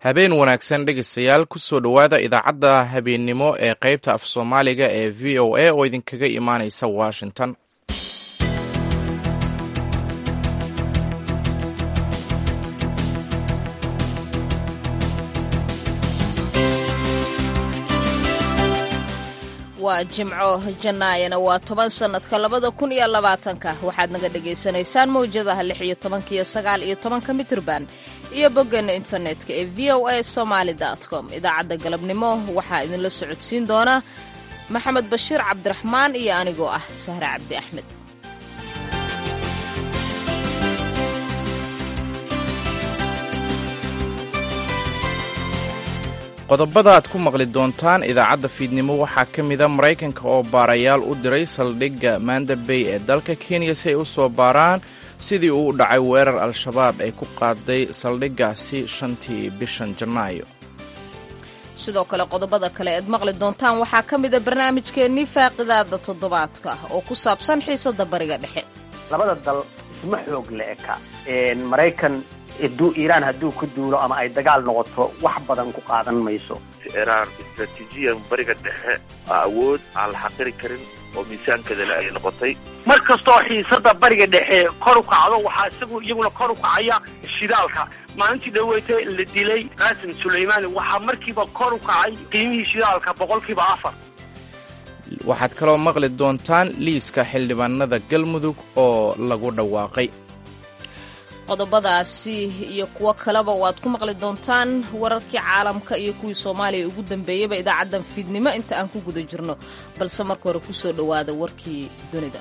habeen wanaagsan dhegeystayaal kusoo dhowaada idaacadda habeennimo ee qaybta af soomaaliga ee v o a oo idinkaga imaaneysa washington waa jimco jannaayana waa toban sannadka labada kun iyo labaatanka waxaad naga dhagaysanaysaan mawjadaha lix iyo tobanka iyo sagaal iyo tobanka mitrban iyo boggeena internetka ee v o a somaali com idaacadda galabnimo waxaa idinla socodsiin doona maxamed bashiir cabdiraxmaan iyo anigoo ah sahre cabdi axmed qodobada aad ku maqli doontaan idaacadda fiidnimo waxaa ka mida maraykanka oo baarayaal u diray saldhigga manda bay ee dalka kenya si ay u soo baaraan sidii uu u dhacay weerar al-shabaab ay ku qaaday saldhiggaasi shantii bishan janaayo sidoo kale qodobada kale ead maqli doontaan waxaa ka mida barnaamijkeennii faaqidaada toddobaadka oo ku saabsan xiisadda bariga dhexe labada dal isma xoog le-eka maraykan haduu iiraan hadduu ku duulo ama ay dagaal noqoto wax badan ku qaadan mayso iraan istraatiijiyan bariga dhexe aa awood aan la xaqiri karin oo miisaankeedale ay noqotay mar kastoo xiisada bariga dhexe kor u kacdo waxaa isagu iyaguna kor u kacaya shidaalka maalintii dhaweyte la dilay qaasim sulaymaani waxaa markiiba kor u kacay qiimihii shidaalka boqolkiiba afar waxaad kaloo maqli doontaan liiska xildhibaanada galmudug oo lagu dhawaaqay qodobadaasi iyo kuwo kaleba waad ku maqli doontaan wararkii caalamka iyo kuwii soomaaliya ugu dambeeyeyba idaacaddan fiidnimo inta aan ku guda jirno balse marka hore kusoo dhowaada warkii dunida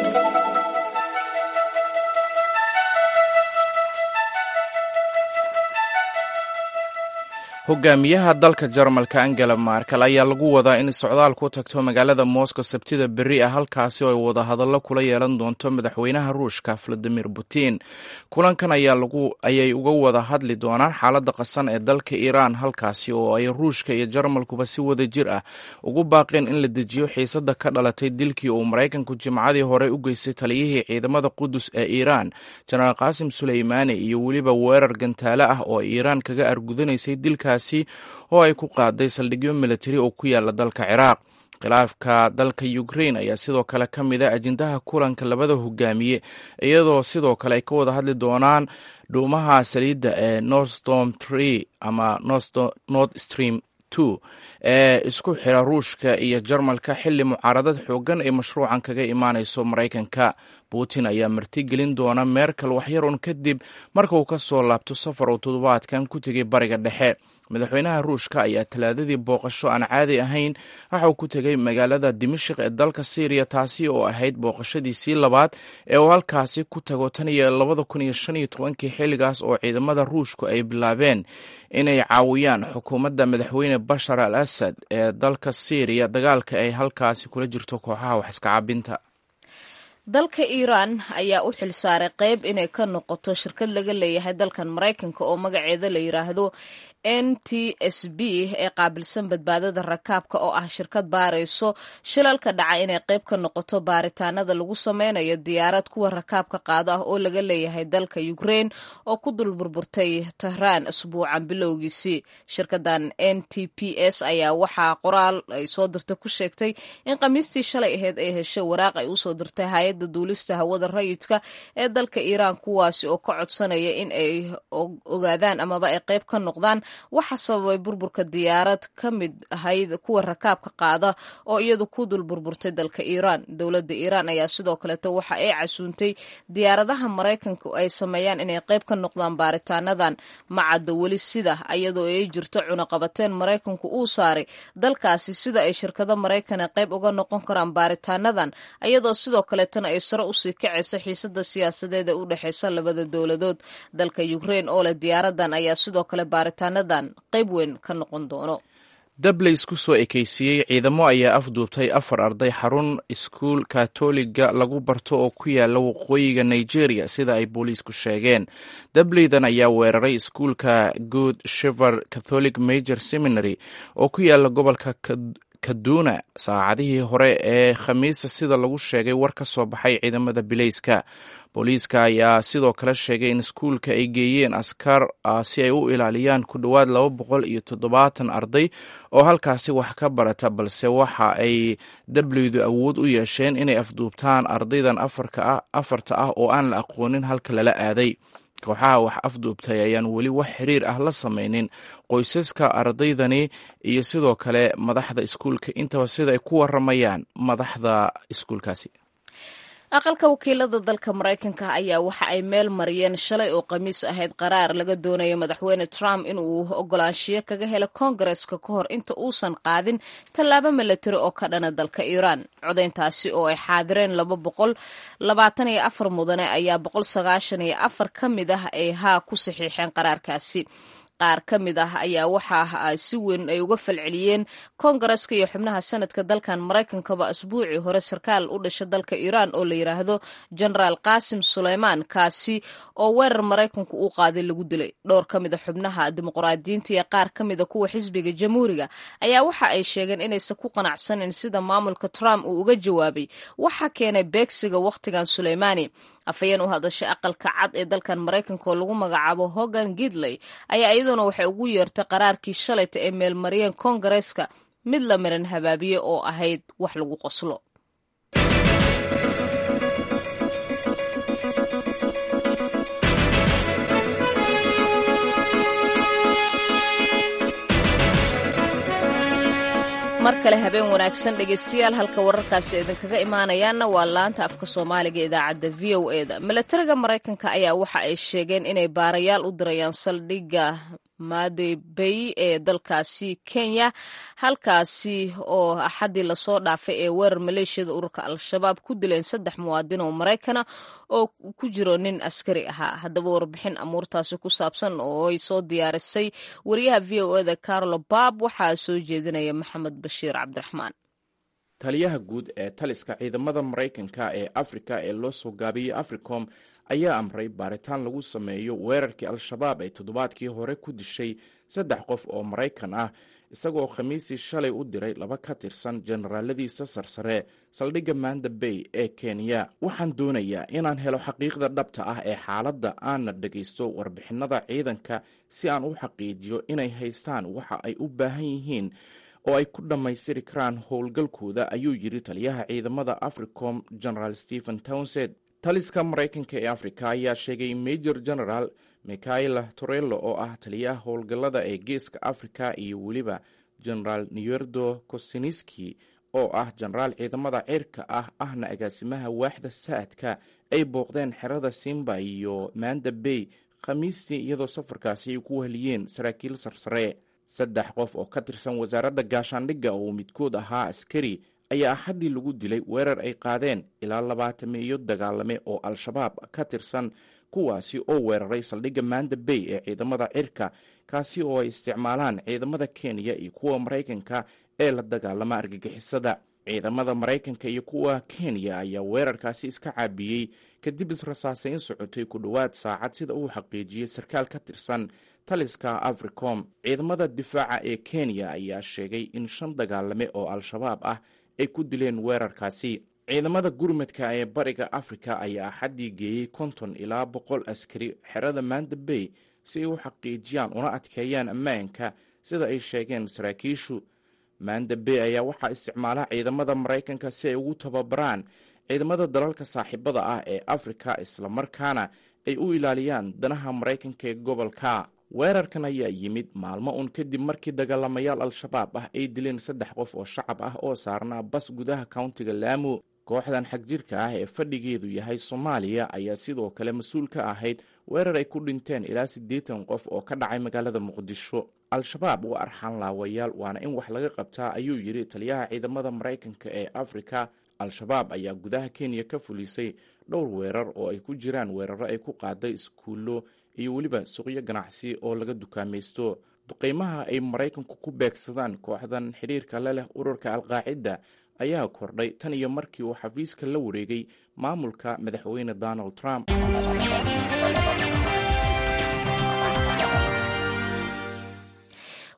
hogaamiyaha dalka jarmalka angela markel ayaa lagu wadaa in socdaal ku tagto magaalada moscow sabtida berri ah halkaasi oo ay wadahadallo kula yeelan doonto madaxweynaha ruushka valadimir putin kulankan ayay uga wada hadli doonaan xaaladda qasan ee dalka iiraan halkaasi oo ay ruushka iyo jarmalkuba si wada jir ah ugu baaqeen in la dejiyo xiisadda ka dhalatay dilkii uu maraykanku jimcadii hore u geystay taliyihii ciidamada qudus ee iiraan jenaraal qaasim suleymaani iyo weliba weerar gantaale ah oo iiraan kaga argudanaysay dilka oo ay ku qaaday saldhigyo militari oo ku yaala dalka ciraaq khilaafka dalka ukrain ayaa sidoo kale ka mid a ajendaha kulanka labada hogaamiye iyadoo sidoo kale ay ka wada hadli doonaan dhuumaha saliidda ee northstorm tree ama north stream two ee isku xira ruushka iyo jarmalka xilli mucaaradad xoogan ay mashruucan kaga imaanayso maraykanka putin ayaa martigelin doona merkel waxyar un kadib marka uu ka soo laabto safar uu toddobaadkan ku tegay bariga dhexe madaxweynaha ruushka ayaa talaadadii booqasho aan caadi ahayn waxa uu ku tegay magaalada dimashik ee dalka syriya taasi oo ahayd booqashadiisii labaad ee uu halkaasi ku tago tan iyo labada kun iyo shan iyo tobankii xilligaas oo ciidamada ruushku ay bilaabeen inay caawiyaan xukuumadda madaxweyne bashar al asad ee dalka syriya dagaalka ay halkaasi kula jirto kooxaha wax iska cabinta dalka iiraan ayaa u xil saaray qayb inay ka noqoto shirkad laga leeyahay dalkan maraykanka oo magaceeda la yiraahdo n t s b ee qaabilsan badbaadada rakaabka oo ah shirkad baarayso shilalka dhaca inay qayb ka noqoto baaritaanada lagu sameynayo diyaarad kuwa rakaabka qaado ah oo laga leeyahay dalka ukrain oo ku dul burburtay tahraan asbuucan bilowgiisii shirkadan n t p s ayaa waxaa qoraal ay soo dirtay ku sheegtay in khamiistii shalay aheyd ay heshay waraaq ay usoo dirtay hay-adda duulista hawada rayidka ee dalka iiraan kuwaasi oo ka codsanaya in ay ogaadaan amaba ay qayb ka noqdaan waxaa sababay burburka diyaarad ka mid ahayd kuwa rakaabka qaada oo iyadu ku dul burburtay dalka iiraan dowladda iiraan ayaa sidoo kaleeto waxa ay casuuntay diyaaradaha maraykanka ay sameeyaan inay qayb ka noqdaan baaritaanadan macadda weli sida iyadoo ay jirto cunaqabateen maraykanku uu saaray dalkaasi sida ay shirkado maraykana qayb uga noqon karaan baaritaanadan iyadoo sidoo kaleetana ay sare usii kacaysa xiisada siyaasadeed ee u dhexeysa labada dowladood dalka ukrain oo leh diyaaradan ayaa sidoo kale baaritaanada qayb weyn ka noqon doono dableys ku soo ekeysiiyey ciidamo ayaa afduubtay afar arday xarun iskuul katoliga lagu barto oo ku yaala waqooyiga nigeria sida ay booliisku sheegeen dableydan ayaa weeraray iskuulka good shever catholic major seminary oo ku yaala gobolka kaduna saacadihii hore ee khamiista sida lagu sheegay war ka soo baxay ciidamada bileyska booliiska ayaa sidoo kale sheegay in iskuulka ay geeyeen askar si ay u ilaaliyaan ku dhowaad laba boqol iyo toddobaatan arday oo halkaasi wax ka barata balse waxa ay dableydu awood u yeesheen inay afduubtaan ardaydan afarta ah oo aan la aqoonin halka lala aaday kooxaha wax afduubtay ayaan weli wax xiriir ah la samaynin qoysaska ardaydani iyo sidoo kale madaxda iskuulka intaba sida ay ku waramayaan madaxda iskuulkaasi aqalka wakiilada dalka maraykanka ayaa waxa ay meel mariyeen shalay oo khamiis ahayd qaraar laga doonayo madaxweyne trump inuu ogolaanshiyo kaga helo koongareska ka hor inta uusan qaadin tallaabo milatari oo ka dhana dalka iiraan codayntaasi oo ay xaadireen laba boqol labaatan iyo afar mudane ayaa boqol sagaashan iyo afar ka mid ah ay haa ku saxiixeen qaraarkaasi qaar ka mid ah ayaa waxa si weyn ay uga falceliyeen koongareska iyo xubnaha sanadka dalkan maraykankaba asbuucii hore sarkaal u dhasha dalka iiraan oo la yidhaahdo genaraal qaasim suleymaan kaasi oo weerar maraykanku uu qaaday lagu dilay dhowr ka mid a xubnaha dimuqraadiyiinta iyo qaar ka mid a kuwa xisbiga jamhuuriga ayaa waxa ay sheegeen inaysan ku qanacsanin sida maamulka trump uu uga jawaabay waxa keenay beegsiga wakhtigan suleymaani afhayeen u hadashay aqalka cad ee dalkan maraykanka oo lagu magacaabo hogan gidley ayaa iyaduna waxay ugu yeertay qaraarkii shalayta ee meelmariyeen koongareeska mid la miran habaabiye oo ahayd wax lagu qoslo mar kale habeen wanaagsan dhegeystayaal halka wararkaasi idinkaga imaanayaanna waa laanta afka soomaaliga idaacadda v o e da milatariga maraykanka ayaa waxa ay sheegeen inay baarayaal u dirayaan saldhigga madebey ee dalkaasi kenya halkaasi oo axaddii lasoo dhaafay ee weerar maleeshiyada ururka al-shabaab ku dileen saddex muwaadin oo maraykana oo ku jiro nin askari ahaa haddaba warbixin amuurtaasi ku saabsan oo ay soo diyaarisay wariyaha v o eda carlo bab waxaa soo jeedinaya maxamed bashiir cabdiraxmaan taliyaha guud ee taliska ciidamada maraykanka ee afrika ee loo soo gaabiyey africom ayaa amray baaritaan lagu sameeyo weerarkii al-shabaab ay toddobaadkii hore ku dishay saddex qof oo maraykan ah isagoo khamiisii shalay u diray laba ka tirsan generaaladiisa sarsare saldhigga manda bay ee kenya waxaan doonayaa inaan helo xaqiiqda dhabta ah ee xaaladda aanna dhegaysto warbixinada ciidanka si aan u xaqiijiyo inay haystaan waxa ay u baahan yihiin oo ay ku dhammaystiri karaan howlgalkooda ayuu yidhi taliyaha ciidamada africom generaal stephen townsend taliska maraykanka ee afrika ayaa sheegay major general michaela torello oo ah taliyaha howlgallada ee geeska afrika iyo weliba generaal newerdo kosiniski oo ah genaraal ciidamada cirka ah ahna agaasimaha waaxda saadka ay booqdeen xerada simba iyo manda bay khamiistii iyadoo safarkaasi ay ku wahliyeen saraakiil sarsare saddex qof oo ka tirsan wasaaradda gaashaandhigga oo midkood ahaa askari ayaa axaddii lagu dilay weerar ay qaadeen ilaa labaatameeyo dagaalame oo al-shabaab ka tirsan kuwaasi oo weeraray saldhigga manda bay ee ciidamada cirka kaasi oo ay isticmaalaan ciidamada kenya iyo kuwa maraykanka ee la dagaalama argagixisada ciidamada maraykanka iyo kuwa kenya ayaa weerarkaasi iska caabiyey kadib israsaasayn socotay ku dhowaad saacad sida uu xaqiijiyey sarkaal ka tirsan taliska africom ciidamada difaaca ee kenya ayaa sheegay in shan dagaalame oo al-shabaab ah ay ku dileen weerarkaasi ciidamada gurmadka ee bariga afrika ayaa axaddii geeyey konton ilaa boqol askari xerada manda bay si ay u xaqiijiyaan una adkeeyaan ammaanka sida ay sheegeen saraakiishu manda bay ayaa waxaa isticmaala ciidamada maraykanka si ay ugu tababaraan ciidamada dalalka saaxiibada ah ee afrika islamarkaana ay u ilaaliyaan danaha maraykanka ee gobolka weerarkan ayaa yimid maalmo un kadib markii dagaalamayaal al-shabaab ah ay dileen saddex qof oo shacab ah oo saarnaa bas gudaha countiga laamo kooxdan xagjirka ah ee fadhigeedu yahay soomaaliya ayaa sidoo kale mas-uul ka ahayd weerar ay ku dhinteen ilaa siddeetan qof oo ka dhacay magaalada muqdisho al-shabaab waa arxaan laawayaal waana in wax laga qabtaa ayuu yidhi taliyaha ciidamada maraykanka ee afrika al-shabaab ayaa gudaha kenya ka fulisay dhowr weerar oo ay ku jiraan weeraro ay ku qaaday iskuullo iyo weliba suuqyo ganacsi oo laga dukaamaysto duqeymaha ay maraykanku ku beegsadaan kooxdan xidhiirka le leh ururka alqaacida ayaa kordhay tan iyo markii uu xafiiska la wareegay maamulka madaxweyne donald trump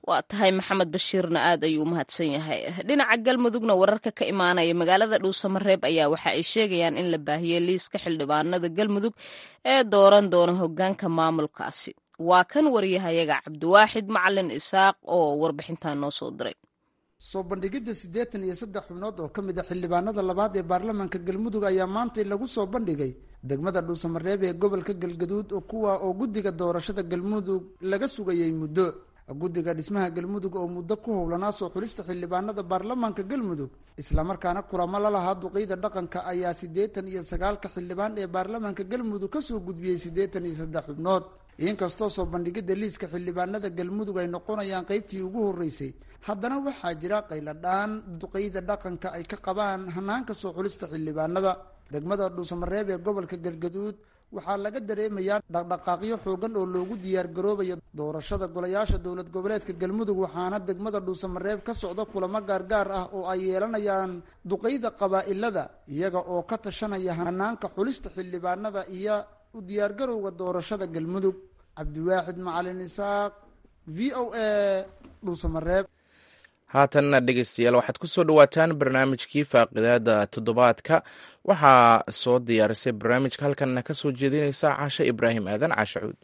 waa tahay maxamed bashiirna aad ayuu u mahadsan yahay dhinaca galmudugna wararka ka imaanaya magaalada dhuusamareeb ayaa waxa ay sheegayaan in la baahiyey liiska xildhibaanada galmudug ee dooran doona hogaanka maamulkaasi waa kan wariyahayaga cabdiwaaxid macalin isaaq oo warbixintan noo soo diray soo bandhigidda siddeetan iyo saddex xubnood oo ka mid a xildhibaanada labaad ee baarlamaanka galmudug ayaa maantay lagu soo bandhigay degmada dhuusamareeb ee gobolka galgaduud oo kuwa oo guddiga doorashada galmudug laga sugayay muddo guddiga dhismaha galmudug oo muddo ku howlanaa soo xulista xildhibaanada baarlamaanka galmudug islamarkaana kulamo la lahaa duqeyda dhaqanka ayaa siddeetan iyo sagaalka xildhibaan ee baarlamaanka galmudug kasoo gudbiyey siddeetan iyo saddex xubnood inkastoo soo bandhigidda liiska xildhibaanada galmudug ay noqonayaan qeybtii ugu horreysay haddana waxaa jira qayladhaan duqeyda dhaqanka ay ka qabaan hanaanka soo xulista xildhibaanada degmada dhuusamareeb ee gobolka galgaduud waxaa laga dareemayaa dhaqdhaqaaqyo xoogan oo loogu diyaargaroobayo doorashada golayaasha dowlad goboleedka galmudug waxaana degmada dhuusamareeb ka socda kulamo gaargaar ah oo ay yeelanayaan duqeyda qabaa-ilada iyaga oo ka tashanaya hanaanka xulista xildhibaanada iyo u diyaargarowga doorashada galmudug cabdiwaaxid macalin isaaq v o a dhuusamareeb haatanna dhegeystayaal waxaad ku soo dhowaataan barnaamijkii faaqidaada toddobaadka waxaa soo diyaarisay barnaamijka halkanna ka soo jeedinaysa caashe ibraahim aadan caashe cuud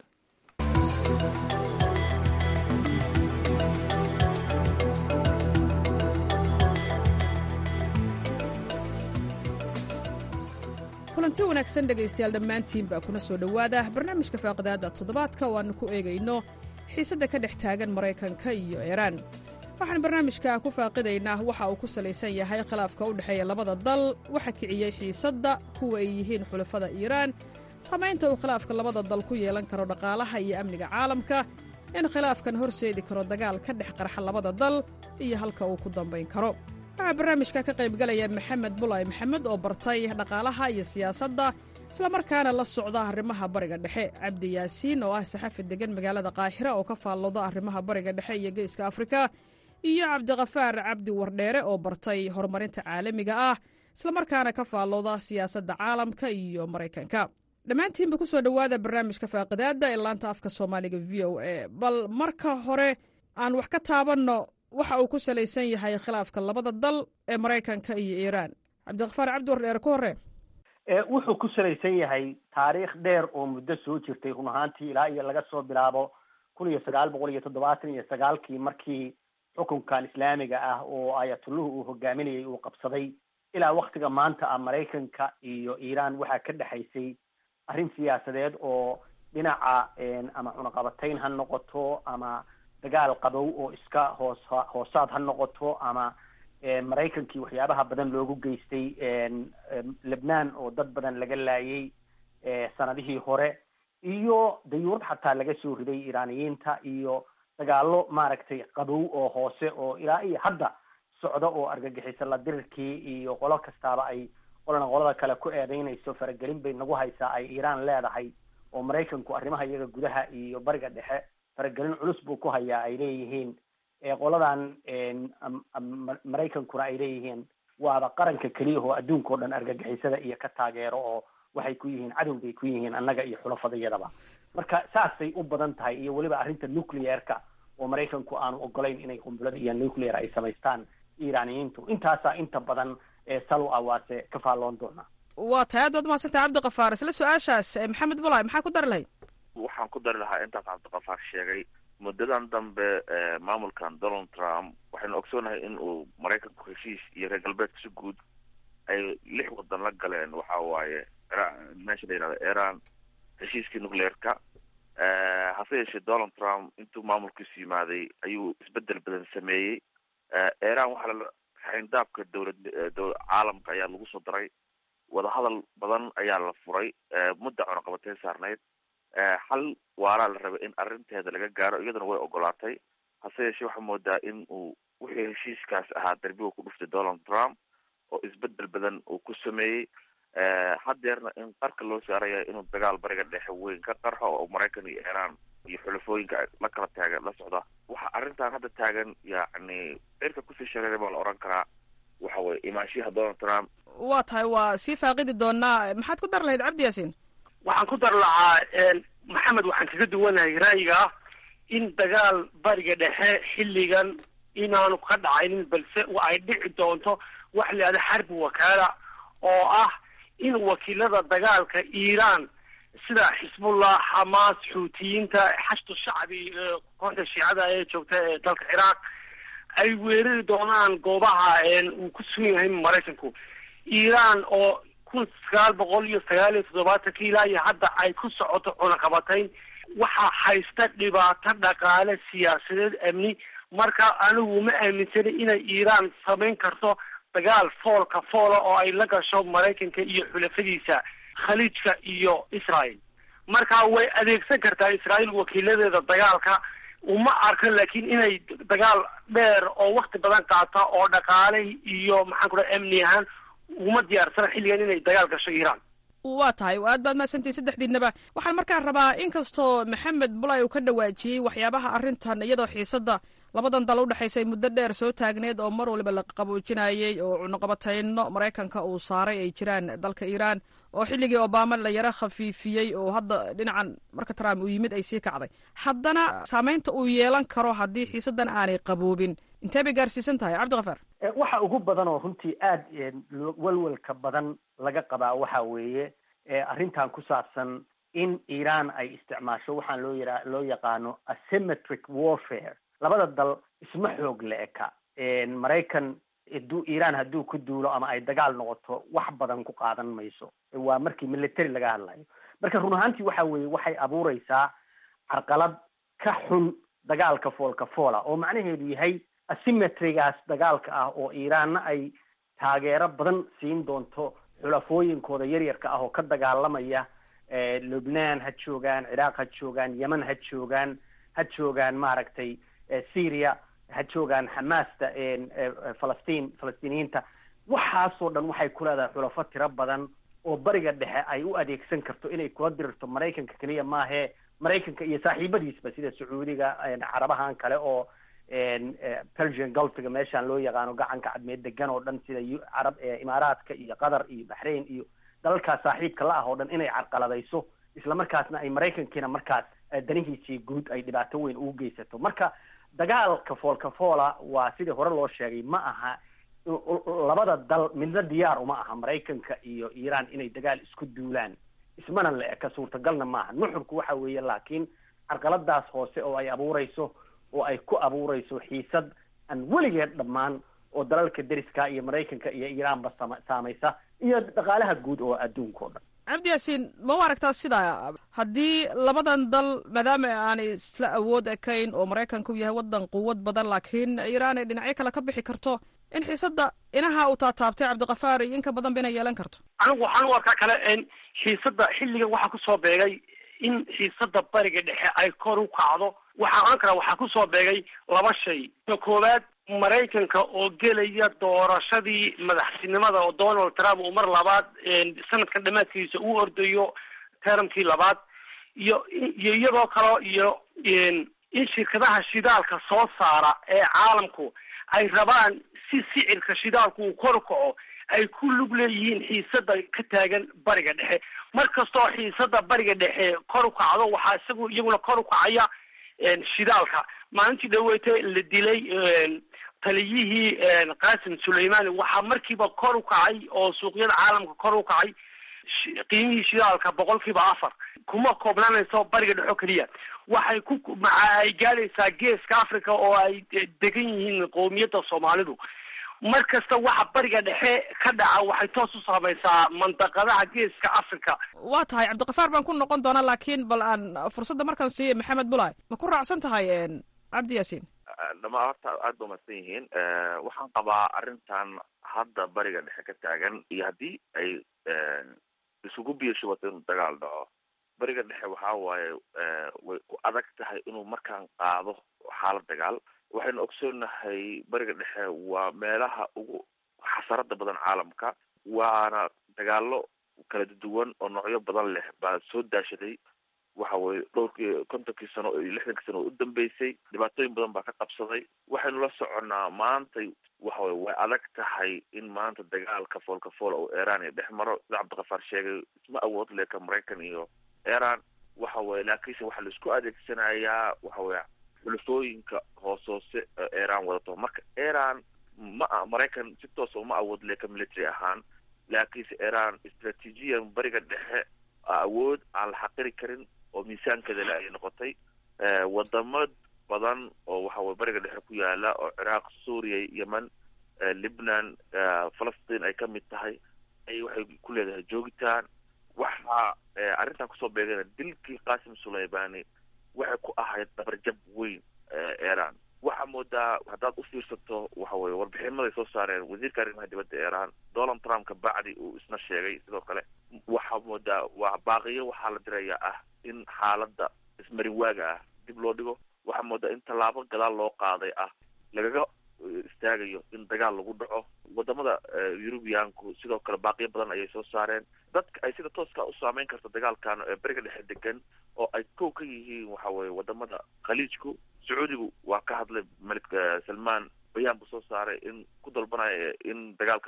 kulanti wanaagsan dhegaystayaal dhammaantiin baa kuna soo dhowaada barnaamijka faaqidaada toddobaadka oo aannu ku eegayno xiisadda ka dhex taagan maraykanka iyo iiraan waxaan barnaamijka ku faaqidaynaa waxa uu ku salaysan yahay khilaafka u dhexeeya labada dal waxa kiciyey xiisadda kuwa ay yihiin xulafada iiraan saamaynta uu khilaafka labada dal ku yeelan karo dhaqaalaha iyo amniga caalamka in khilaafkan horseedi karo dagaal ka dhex qarxa labada dal iyo halka uu ku dambayn karo waxaa barnaamijka ka qaybgalaya maxamed bulay maxamed oo bartay dhaqaalaha iyo siyaasadda islamarkaana la socda arrimaha bariga dhexe cabdi yaasiin oo ah saxafi degan magaalada qaahira oo ka faallooda arrimaha bariga dhexe iyo geeska afrika iyo cabdiqafaar cabdi wardheere oo bartay horumarinta caalamiga ah islamarkaana ka faallooda siyaasadda caalamka iyo maraykanka dhammaantiinba ku soo dhowaada barnaamijka faaqidaadda ee laanta afka soomaaliga v o a bal marka hore aan wax ka taabanno waxa uu ku salaysan yahay khilaafka labada dal ee maraykanka iyo iiraan cabdiqafaar cabdi wardheere ku hore wuxuu ku salaysan yahay taariikh dheer oo muddo soo jirtay run ahaantii ilaa iyo laga soo bilaabo kun iyo sagaal boqol iyo toddobaatan iyo sagaalkii markii xukunkan islaamiga ah oo ayatulluhu uu hogaaminayay uu qabsaday ilaa waktiga maanta ah maraykanka iyo iiraan waxaa ka dhexaysay arrin siyaasadeed oo dhinaca ama cunaqabatayn ha noqoto ama dagaal qabow oo iska hoos hoosaad ha noqoto ama maraykankii waxyaabaha badan loogu geystay lebnaan oo dad badan laga laayay sanadihii hore iyo dayuurad xataa laga soo riday iiraaniyiinta iyo dagaalo maaragtay qabow oo hoose oo ilaa iyo hadda socda oo argagixisa la dirirkii iyo qolo kastaaba ay qolana qolada kale ku eedeynayso faragelin bay nagu haysaa ay iiraan leedahay oo maraykanku arrimaha iyaga gudaha iyo bariga dhexe faragelin culus buu ku hayaa ay leeyihiin qoladan maraykankuna ay leeyihiin waaba qaranka keliya oo adduunka o dhan argagixisada iyo ka taageero oo waxay ku yihiin cadow bay ku yihiin annaga iyo xulafadayadaba marka saasay u badan tahay iyo weliba arrinta nuclearka oo maraykanku aanu ogolayn inay qumbulada iyo nuclear ay samaystaan iiraaniyiintu intaasaa inta badan salo ah waase ka faalloon doonaa waa tahay aad baad mahadsantahay cabdiqafaar isla su-aashaas maxamed bulay maxaa ku dari lahayd waxaan ku dari lahaa intaas cabdiqafaar sheegay muddadan dambe maamulkan donald trump waxaynu ogsoonahay in uu maraykanku heshiis iyo reer galbeedka si guud ay lix wadan la galeen waxa waaye meesha la yihahdo iran heshiiskii nuclearka hase yeeshee donald trump intuu maamulkiisu yimaaday ayuu isbedel badan sameeyey iran waxaa la xayndaabka dowlad caalamka ayaa lagu soo daray wadahadal badan ayaa la furay mudda cunaqabateyn saarneyd xal waaraa la rabay in arrinteeda laga gaaro iyaduna way ogolaatay hase yeeshee waxaa moodaa in uu wixii heshiiskaas ahaa darbiga ku dhuftay donald trump oo isbedel badan uu ku sameeyey haddeerna in qarka loo saaraya inuu dagaal bariga dhexe weyn ka qarxo oo maraykan iyo iiraan iyo xulafooyinka la kala taagan la socda waxa arrintan hadda taagan yacni cirka kusii shareeray baa la oran karaa waxa weye imaanshiyaha donald trump waa tahay waa sii faaqidi doonaa maxaad ku dari lahayd cabdi yaasiin waxaan ku dar lahaa maxamed waxaan kaga duwanahay ra'yiga ah in dagaal bariga dhexe xilligan inaanu ka dhacaynin balse ay dhici doonto wax la yidhahda xarbi wakaala oo ah in wakiilada dagaalka iiraan sida xisbullah xamaas xuutiyiinta xashdu shacbi kooxda shiicada ee joogta ee dalka ciraaq ay weerari doonaan goobaha uu ku sugan yahay maraykanku iiraan oo kun sagaal boqol iyo sagaal iyo toddobaatankii ilaa iyo hadda ay ku socoto cunaqabatayn waxaa haysta dhibaato dhaqaale siyaasadeed amni marka anigu ma aaminsana inay iiraan samayn karto dagaal foolka foola oo ay la gasho maraykanka iyo xulafadiisa khaliijka iyo israel marka way adeegsan kartaa israel wakiiladeeda dagaalka uma arkan laakiin inay dagaal dheer oo wakti badan qaata oo dhaqaale iyo maxaan ku dhaha amni ahaan uma diyaarsana xilligan inay dagaal gasho iiraan waa tahay aad baad mahadsantihin saddexdiinaba waxaan markaa rabaa inkastoo maxamed bulay uu ka dhawaajiyey waxyaabaha arrintan iyadoo xiisadda labadan dal udhexaysay muddo dheer soo taagneed oo mar waliba la qaboojinayey oo cunuqabatayno maraykanka uu saaray ay jiraan dalka iiraan oo xilligii obama la yaro khafiifiyey oo hadda dhinacan marka trump uu yimid ay sii kacday haddana saameynta uu yeelan karo haddii xiisaddan aanay qaboobin intee bay gaarsiisan tahay cabdikafaar waxa ugu badan oo runtii aada walwalka badan laga qabaa waxa weeye arrintan ku saabsan in iiraan ay isticmaasho waxaan loo yara loo yaqaano asymmetric warfare labada dal isma xoog la eka maraykan haduu iiraan hadduu ku duulo ama ay dagaal noqoto wax badan ku qaadan mayso waa markii military laga hadlayo marka run ahaantii waxa weeye waxay abuureysaa carqalad ka xun dagaalka foolka foola oo macnaheedu yahay asymmetrygaas dagaalka ah oo iiraanna ay taageero badan siin doonto xulafooyinkooda yaryarka ah oo ka dagaalamaya lubnaan ha joogaan ciraaq ha joogaan yemen ha joogaan ha joogaan maaragtay syria ha joogaan xamaasta falastiin falastiiniyiinta waxaasoo dhan waxay ku leedahay xulafo tiro badan oo bariga dhexe ay u adeegsan karto inay kula dirirto maraykanka keliya maahee maraykanka iyo saaxiibadiisba sida sacuudiga carabahan kale oo persian gulfiga meeshaan loo yaqaano gacanka cadmeed degan oo dhan sida carab imaaraadka iyo qatar iyo baxrain iyo dalalkaas saaxiibka la ah oo dhan inay carqaladayso islamarkaasna ay maraykankiina markaas danihiisii guud ay dhibaato weyn ugu geysato marka dagaalka foolka foola waa sidii hore loo sheegay ma aha labada dal midna diyaar uma aha maraykanka iyo iiraan inay dagaal isku duulaan ismana la eka suurtagalna maaha nuxurku waxa weeye laakiin carqaladaas hoose oo ay abuureyso oo ay ku abuureyso xiisad aan weligeed dhammaan oo dalalka deriska iyo maraykanka iyo iiraanba sama saamaysa iyo dhaqaalaha guud oo adduunka o dhan cabdi yaasiin ma u aragtaa sidaa haddii labadan dal maadaama aanay isla awood ekayn oo maraykanka u yahay waddan quwad badan laakiin iiraan ay dhinacyo kale ka bixi karto in xiisadda inaha uu taataabtay cabdikafaar iyo inka badan ba inay yeelan karto anigu waxaan u arkaa kale xiisadda xilligan waxaa kusoo beegay in xiisadda bariga dhexe ay kor u kacdo waxaa ohan karaa waxaa kusoo beegay laba shay ka koowaad maraykanka oo gelaya doorashadii madaxtinimada oo donald trump uu mar labaad sanadkan dhamaadkiisa u ordayo teramkii labaad iyo iyo iyadoo kaleo iyo in shirkadaha shidaalka soo saara ee caalamku ay rabaan si sicirka shidaalku uu kor kaco ay ku lug leeyihiin xiisada ka taagan bariga dhexe mar kastoo xiisada bariga dhexe kor u kacdo waxaa isagu iyaguna kor u kacaya shidaalka maalintii dhaweyte la dilay taliyihii qasim suleimani waxaa markiiba kor u kacay oo suuqyada caalamka kor u kacay qiimihii shidaalka boqol kiiba afar kuma koobnaanayso bariga dhexo keliya waxay ku maca ay gaadhaysaa geeska africa oo ay degan yihiin qowmiyadda soomaalidu mar kasta waxa bariga dhexe ka dhaca waxay toos u saamaysaa mandaqadaha geeska africa waa tahay cabdikafaar baan ku noqon doonaa laakiin bal aan fursadda markaan siiya maxamed bulay ma ku raacsan tahay cabdi yaasiin dhamaa horta aada ba mahadsan yihiin waxaan qabaa arrintan hadda bariga dhexe ka taagan iyo haddii ay isugu biyashubato inuu dagaal dhaco bariga dhexe waxa waaye way ku adag tahay inuu markaan qaado xaalad dagaal waxaynu ogsoonahay bariga dhexe waa meelaha ugu xasarada badan caalamka waana dagaalo kala duwan oo noocyo badan leh baa soo daashaday waxa weye dhowrkii kontonkii sano iyo lixdankii sano oo u dambeysay dhibaatooyin badan baa ka qabsaday waxaynu la soconnaa maantay waxa weye way adag tahay in maanta dagaalka foolka foola oo iran iyo dhex maro sida cabdikafaar sheegay isma awood leka maraykan iyo iran waxa weye laakiinse waxaa laisku adeegsanayaa waxa weye xulufooyinka hoos hoose iran wadato marka iran ma maraykan si toosa uma awood leka military ahaan laakiinse iran istraatiijiyan bariga dhexe awood aan la xaqiri karin oo miisaankeeda le ayay noqotay wadamo badan oo waxa weye bariga dhexe ku yaala oo ciraaq suuriya yemen libnan falastiin ay ka mid tahay ay waxay ku leedahay joogitaan waxaa arrintan kusoo beegana dilkii qasim sulaymani waxay ku ahayd dabarjab weyn iran waxaa moodaa haddaad u fiirsato waxa weye warbixinmaday soo saareen wasiirka arrimaha dibadda iran donald trump ka bacdi uu isna sheegay sidoo kale waxaa moodaa waa baaqiyo waxaa la dirayaa ah in xaaladda ismarin waaga ah dib loo dhigo waxaa moodaa in tallaabo gadaal loo qaaday ah lagaga istaagayo in dagaal lagu dhaco wadamada eurubiyaanku sidoo kale baaqiyo badan ayay soo saareen dadka ay sida tooska u saameyn karta dagaalkan ee beriga dhexe degan oo ay kow ka yihiin waxa weye wadamada khaliijku sacuudigu waa ka hadlay malik salmaan bayaan buu soo saaray in ku dalbanaya in dagaalka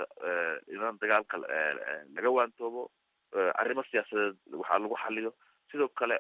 in dagaalka laga waantoobo arrimo siyaasadeed waxaa lagu xaliyo sidoo kale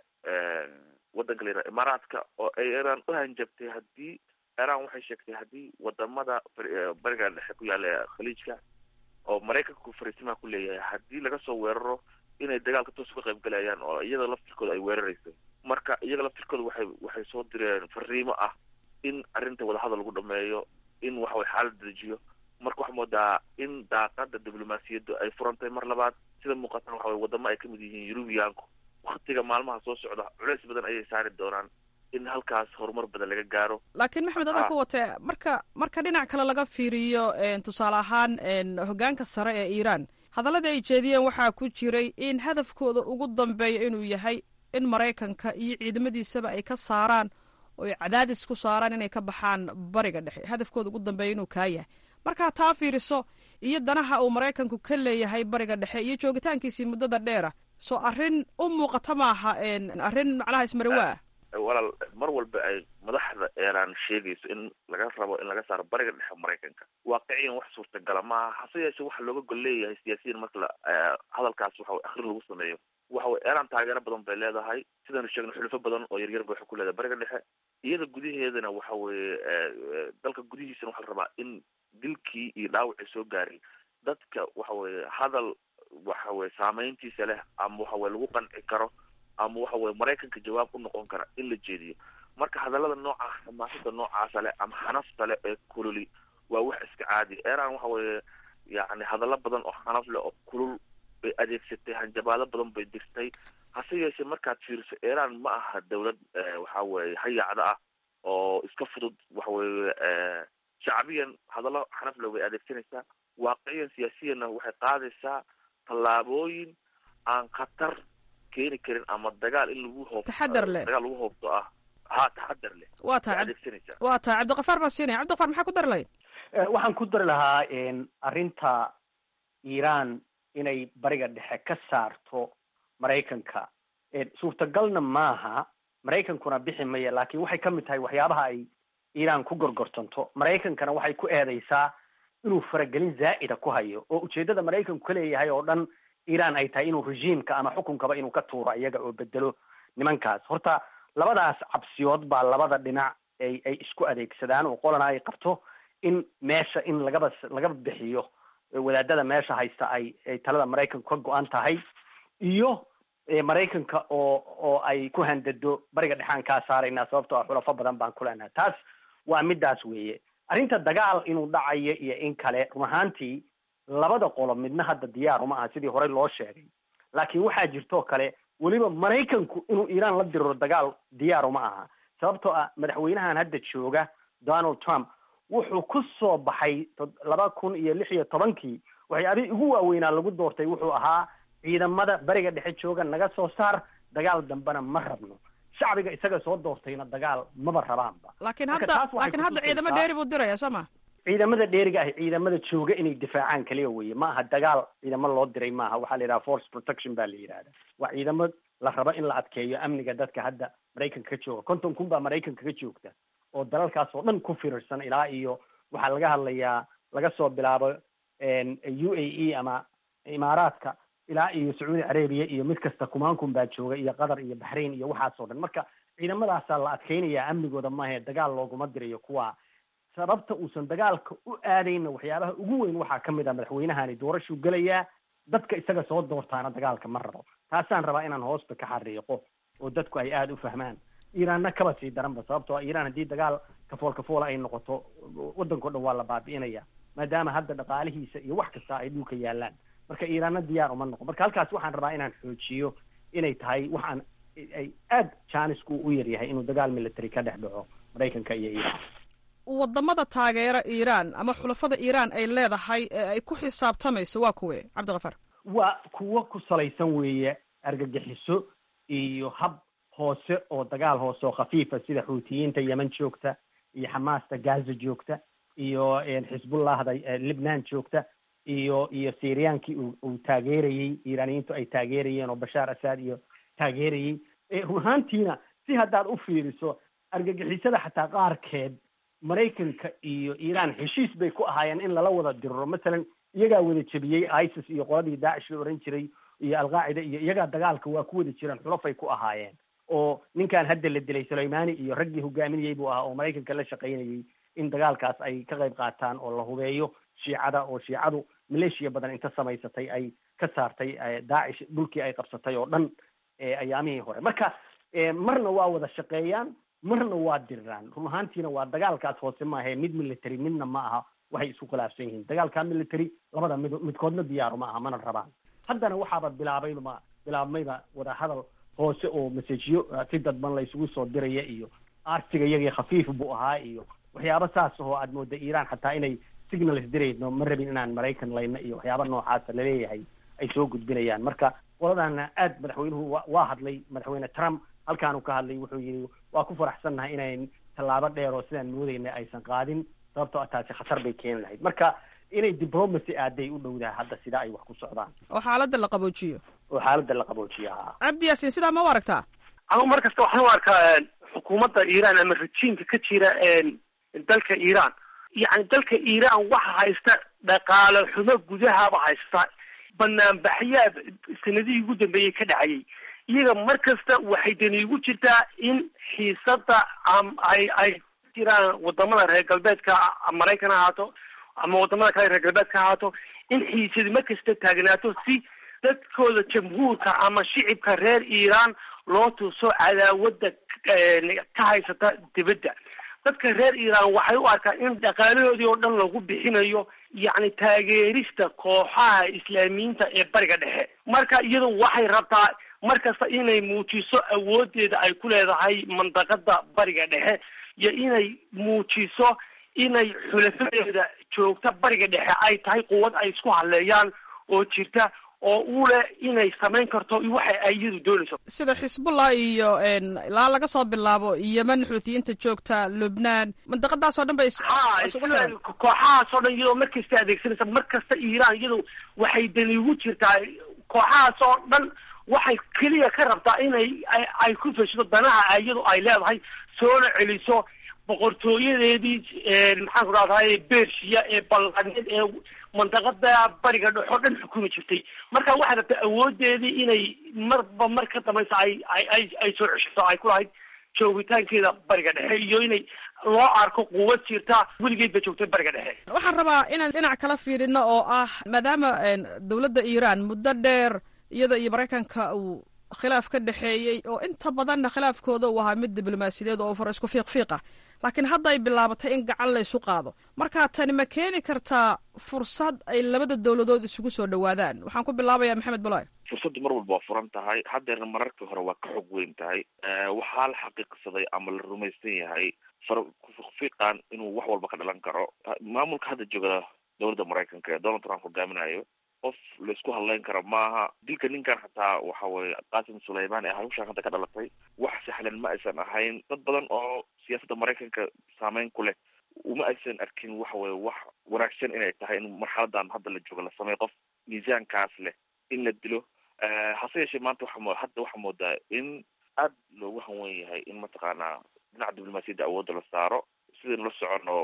wadanka la yidhaha imaaraadka oo ay iran u hanjabtay haddii iran waxay sheegtay haddii wadamada bariga dhexe ku yaala khaliijka oo maraykanku fariisimaha ku leeyahay haddii laga soo weeraro inay dagaalka toos uga qayb galayaan oo iyada laftirkooda ay weerarayso marka iyaga laftirkooda waxay waxay soo direen fariimo ah in arrinta wadahadal lagu dhameeyo in waxaway xaalad dejiyo marka waxaa moodaa in daaqada diblomaasiyaddu ay furantay mar labaad sida muuqatan waxa weye wadamo ay kamid yihiin eurubiyaanku waktiga maalmaha soo socda culeys badan ayay saari doonaan in halkaas horumar badan laga gaaro laakiin maxmed adaa ku watee marka marka dhinac kale laga fiiriyo tusaale ahaan hoggaanka sare ee iiraan hadalladii ay jeediyeen waxaa ku jiray in hadafkooda ugu dambeeya inuu yahay in maraykanka iyo ciidamadiisaba ay ka saaraan oo ay cadaadis ku saaraan inay ka baxaan bariga dhexe hadafkooda ugu dambeeya inuu kaa yahay markaa taa fiiriso iyo danaha uu maraykanku ka leeyahay bariga dhexe iyo joogitaankiisii muddada dheera soo arrin u muuqata maaha arrin macnaha ismarawaa walaal mar walba ay madaxda iran sheegayso in laga rabo in laga saaro bariga dhexe maraykanka waaqiciyan wax suurtagala maaha hase yeeshe waxa looga gol leeyahay siyaasiyiin marka la hadalkaas waxa akrin lagu sameeyo waxa weye iran taageero badan bay leedahay sidaynu sheegno xulufo badan oo yaryar ba waxay ku leedahay bariga dhexe iyada gudaheedana waxa weye dalka gudihiisana waxaa la rabaa in dilkii iyo dhaawacii soo gaaray dadka waxa weye hadal waxa weye saameyntiisa leh ama waxa weye lagu qanci karo ama waxa weye maraykanka jawaab u noqon kara in la jeediyo marka hadallada nooca xamaasada noocaasa leh ama xanafta leh ee kululi waa wax iska caadi iran waxa weye yani hadallo badan oo xanaf leh oo kulul bay adeegsatay hanjabaado badan bay dirtay hase yeeshee markaad fiiriso iran ma aha dawlad waxa weye hayaacda ah oo iska fudud waxa weye shacbiyan hadallo xanaf leh bay adeegsanaysaa waaqiciyan siyaasiyanna waxay qaadaysaa tallaabooyin aan khatar keeni karin ama dagaal in lagu hoob taxadar leh dagaal lagu hoobto ah ha taxadar leh waa tahay adeegsanaysaa waa tahay cabdiqafaar baan siinaya cabdiqafaar maxaa ku dari lahayd waxaan ku dari lahaa arrinta iran inay bariga dhexe ka saarto maraykanka suurtagalna maaha maraykankuna bixi maya laakiin waxay ka mid tahay waxyaabaha ay iran ku gorgortanto maraykankana waxay ku eedeysaa inuu faragelin zaa'ida ku hayo oo ujeeddada maraykanku ka leeyahay oo dhan iran ay tahay inuu regiimka ama xukunkaba inuu ka tuuro iyaga oo bedelo nimankaas horta labadaas cabsiyood baa labada dhinac ay ay isku adeegsadaan oo qolana ay qabto in meesha in lagaba laga bixiyo wadaadada meesha haysta ay ay talada maraykanku ka go-an tahay iyo maraykanka oo oo ay ku handado bariga dhexaan kaa saaraynaa sababtoo ah xulafo badan baan ku leenahay taas waa midaas weeye arrinta dagaal inuu dhacayo iyo in kale run ahaantii labada qolo midna hadda diyaar uma aha sidii horey loo sheegay laakiin waxaa jirtoo kale weliba maraykanku inuu iiraan la diriro dagaal diyaar uma aha sababtoo ah madaxweynahan hadda jooga donald trump wuxuu ku soo baxay laba kun iyo lix iyo tobankii waxyaabihii ugu waaweynaa lagu doortay wuxuu ahaa ciidamada bariga dhexe jooga naga soo saar dagaal dambena ma rabno shacbiga isaga soo doortayna dagaal maba rabaanba laakiin hadda laakiin hadda ciidamo dheeri buu diraya soo ma ciidamada dheeriga ah ciidamada jooga inay difaacaan kaliya weye ma aha dagaal ciidamo loo diray maaha waxaa la yidhaha force protection baa la yidhahda waa ciidamo la rabo in la adkeeyo amniga dadka hadda maraykanka ka jooga konton kun baa maraykanka ka joogta oo dalalkaas oo dhan ku firirsan ilaa iyo waxaa laga hadlayaa laga soo bilaabo u a e ama imaaraadka ilaa iyo sacuudi carabiya iyo mid kasta kumaan kun baa jooga iyo qatar iyo baxrain iyo waxaas oo dhan marka ciidamadaasaa la adkeynayaa amnigooda maahe dagaal looguma dirayo kuwa sababta uusan dagaalka u aadayna waxyaabaha ugu weyn waxaa ka mid ah madaxweynahani doorashuu gelayaa dadka isaga soo doortaana dagaalka ma rabo taasaan rabaa inaan hoosta ka xariiqo oo dadku ay aada u fahmaan iiraanna kaba sii daranba sababtoo iiraan haddii dagaal kafool kafoola ay noqoto waddanko dhan waa la baabi'inaya maadaama hadda dhaqaalihiisa iyo wax kasta ay dhulka yaalaan marka iiraanna diyaar uma noqon marka halkaas waxaan rabaa inaan xoojiyo inay tahay waxaan ay aada jaanisku u yaryahay inuu dagaal military ka dhex dhaco maraykanka iyo iiraan wadamada taageera iiraan ama xulafada iiraan ay leedahay ee ay ku xisaabtamayso waa kuwe cabdikafar waa kuwo ku salaysan weeye argagixiso iyo hab hoose oo dagaal hoose oo khafiifa sida xuutiyiinta yemen joogta iyo xamaasta gaza joogta iyo xisbullahda libnaan joogta iyo iyo syriyankii uu taageerayey iiraaniyiintu ay taageerayeen oo bashaar asad iyo taageerayey run ahaantiina si haddaad u fiiriso argagixisada xataa qaarkeed maraykanka iyo iiraan heshiis bay ku ahaayeen in lala wada diriro masalan iyagaa wada jebiyey isis iyo qoladii daacish la ohan jiray iyo alqaacida iyo iyagaa dagaalka waa ku wada jireen xulafay ku ahaayeen oo ninkan hadda la dilay sulaymani iyo raggii hogaaminayey buu ahaa oo maraykanka la shaqaynayey in dagaalkaas ay ka qayb qaataan oo la hubeeyo shiicada oo shiicadu maleeshiya badan inta samaysatay ay ka saartay daacish dhulkii ay qabsatay oo dhan ayaamihii hore marka marna waa wada shaqeeyaan marna waa diriraan run ahaantiina waa dagaalkaas hoose maahe mid military midna ma aha waxay isku khilaafsan yihiin dagaalka military labada mid midkoodna diyaaru ma aha mana rabaan haddana waxaaba bilaabayba bilaabmayba wadahadal hoose oo masajiyo si dadban la isugu soo diraya iyo arsiga iyagii khafiif buu ahaa iyo waxyaaba saas oo aad mooda iiraan xataa inay signals dirayno ma rabin inaan maraykan layna iyo waxyaaba noocaasa laleeyahay ay soo gudbinayaan marka qoladana aad madaxweynuhu wa waa hadlay madaxweyne trump halkaanu ka hadlay wuxuu yidhi waa ku faraxsannahay inayn tallaabo dheer oo sidaan moodayna aysan qaadin sababtoo a taasi khatar bay keeni lahayd marka inay diplomacy aaday u dhowdaha hadda sida ay wax ku socdaan oo xaaladda la qaboojiyo oo xaaladda la qaboojiyo ha cabdi yaasiin sidaa ma u aragtaa anigu mar kasta waxaan u arkaa xukuumadda iiraan ama rajiimka ka jira dalka iiraan yacni dalka iiraan waxa haysta dhaqaale xumo gudahaba haysta banaanbaxyaa sanadihii ugu dambeeyey ka dhacayay iyaga mar kasta waxay dani ugu jirtaa in xiisada ay ay jiraan wadamada reer galbeedka maraykan ha ahaato ama wadamada kale reer galbeedka ha ahaato in xiisadi mar kasta taagnaato si dadkooda jamhuurka ama shicibka reer iiraan loo tuso cadaawada ka haysata dibadda dadka reer iiraan waxay u arkaan in dhaqaalahoodii oo dhan lagu bixinayo yacni taageerista kooxaha islaamiyiinta ee bariga dhexe marka iyadu waxay rabtaa mar kasta inay muujiso awoodeeda ay ku leedahay mandaqada bariga dhexe iyo inay muujiso inay xulafadeeda joogta bariga dhexe ay tahay quwad ay isku hadleeyaan oo jirta oo u leh inay samayn karto waxa ay iyadu doonayso sida xisbullah iyo ilaa laga soo bilaabo yemen xuutiyiinta joogta lubnaan mandaqadaas oo dhan bay ha kooxahaas oo dhan iyadoo mar kasta adeegsanaysa mar kasta iiraan iyadu waxay dani ugu jirtaa kooxahaas oo dhan waxay keliya ka rabtaa inay ay ku feshido danaha iyadu ay leedahay soona celiso boqortooyadeedii maxaan ku rahdahay bershiya ee balqaneed ee mandaqada bariga dhex oo dhan xukumi jirtay marka waxay rabtaa awoodeedii inay marba mar ka dambaysa ay ay ay soo ceshato ay ku lahayd joogitaankeeda bariga dhexe iyo inay loo arko quwad jirta weligeed ba joogtay bariga dhexe waxaan rabaa inaan dhinac kala fiirino oo ah maadaama dowladda iiraan muddo dheer iyada iyo maraykanka uu khilaaf ka dhexeeyey oo inta badanna khilaafkooda uu ahaa mid diblomaasiyadeed oo far isku fiiq fiiq ah laakiin hadda ay bilaabatay in gacan la ysu qaado marka tani ma keeni kartaa fursad ay labada dowladood isugu soo dhawaadaan waxaan ku bilaabayaa maxamed baloy fursaddu mar walba waa furan tahay haddeerna mararkii hore waa ka xog weyn tahay waxaa la xaqiiqsaday ama la rumaysan yahay far kufiiqan inuu wax walba ka dhalan karo maamulka hadda jooga dowladda maraykanka ee donald trump hogaaminayo qof laisku hadleyn karo maaha dilka ninkan xataa waxa weye qasim sulayman ee hawshaan hadda ka dhalatay wax sahlan ma aysan ahayn dad badan oo siyaasadda maraykanka saameyn ku leh uma aysan arkin waxa weye wax wanaagsan inay tahay in marxaladan hadda la joogo la sameeyo qof miisaankaas leh in la dilo hase yeeshee maanta waa hadda waxaa moodaa in aad loogu hanwen yahay in mataqaanaa dhinaca diblomaasiyadda awoodda la saaro sidaynu la socono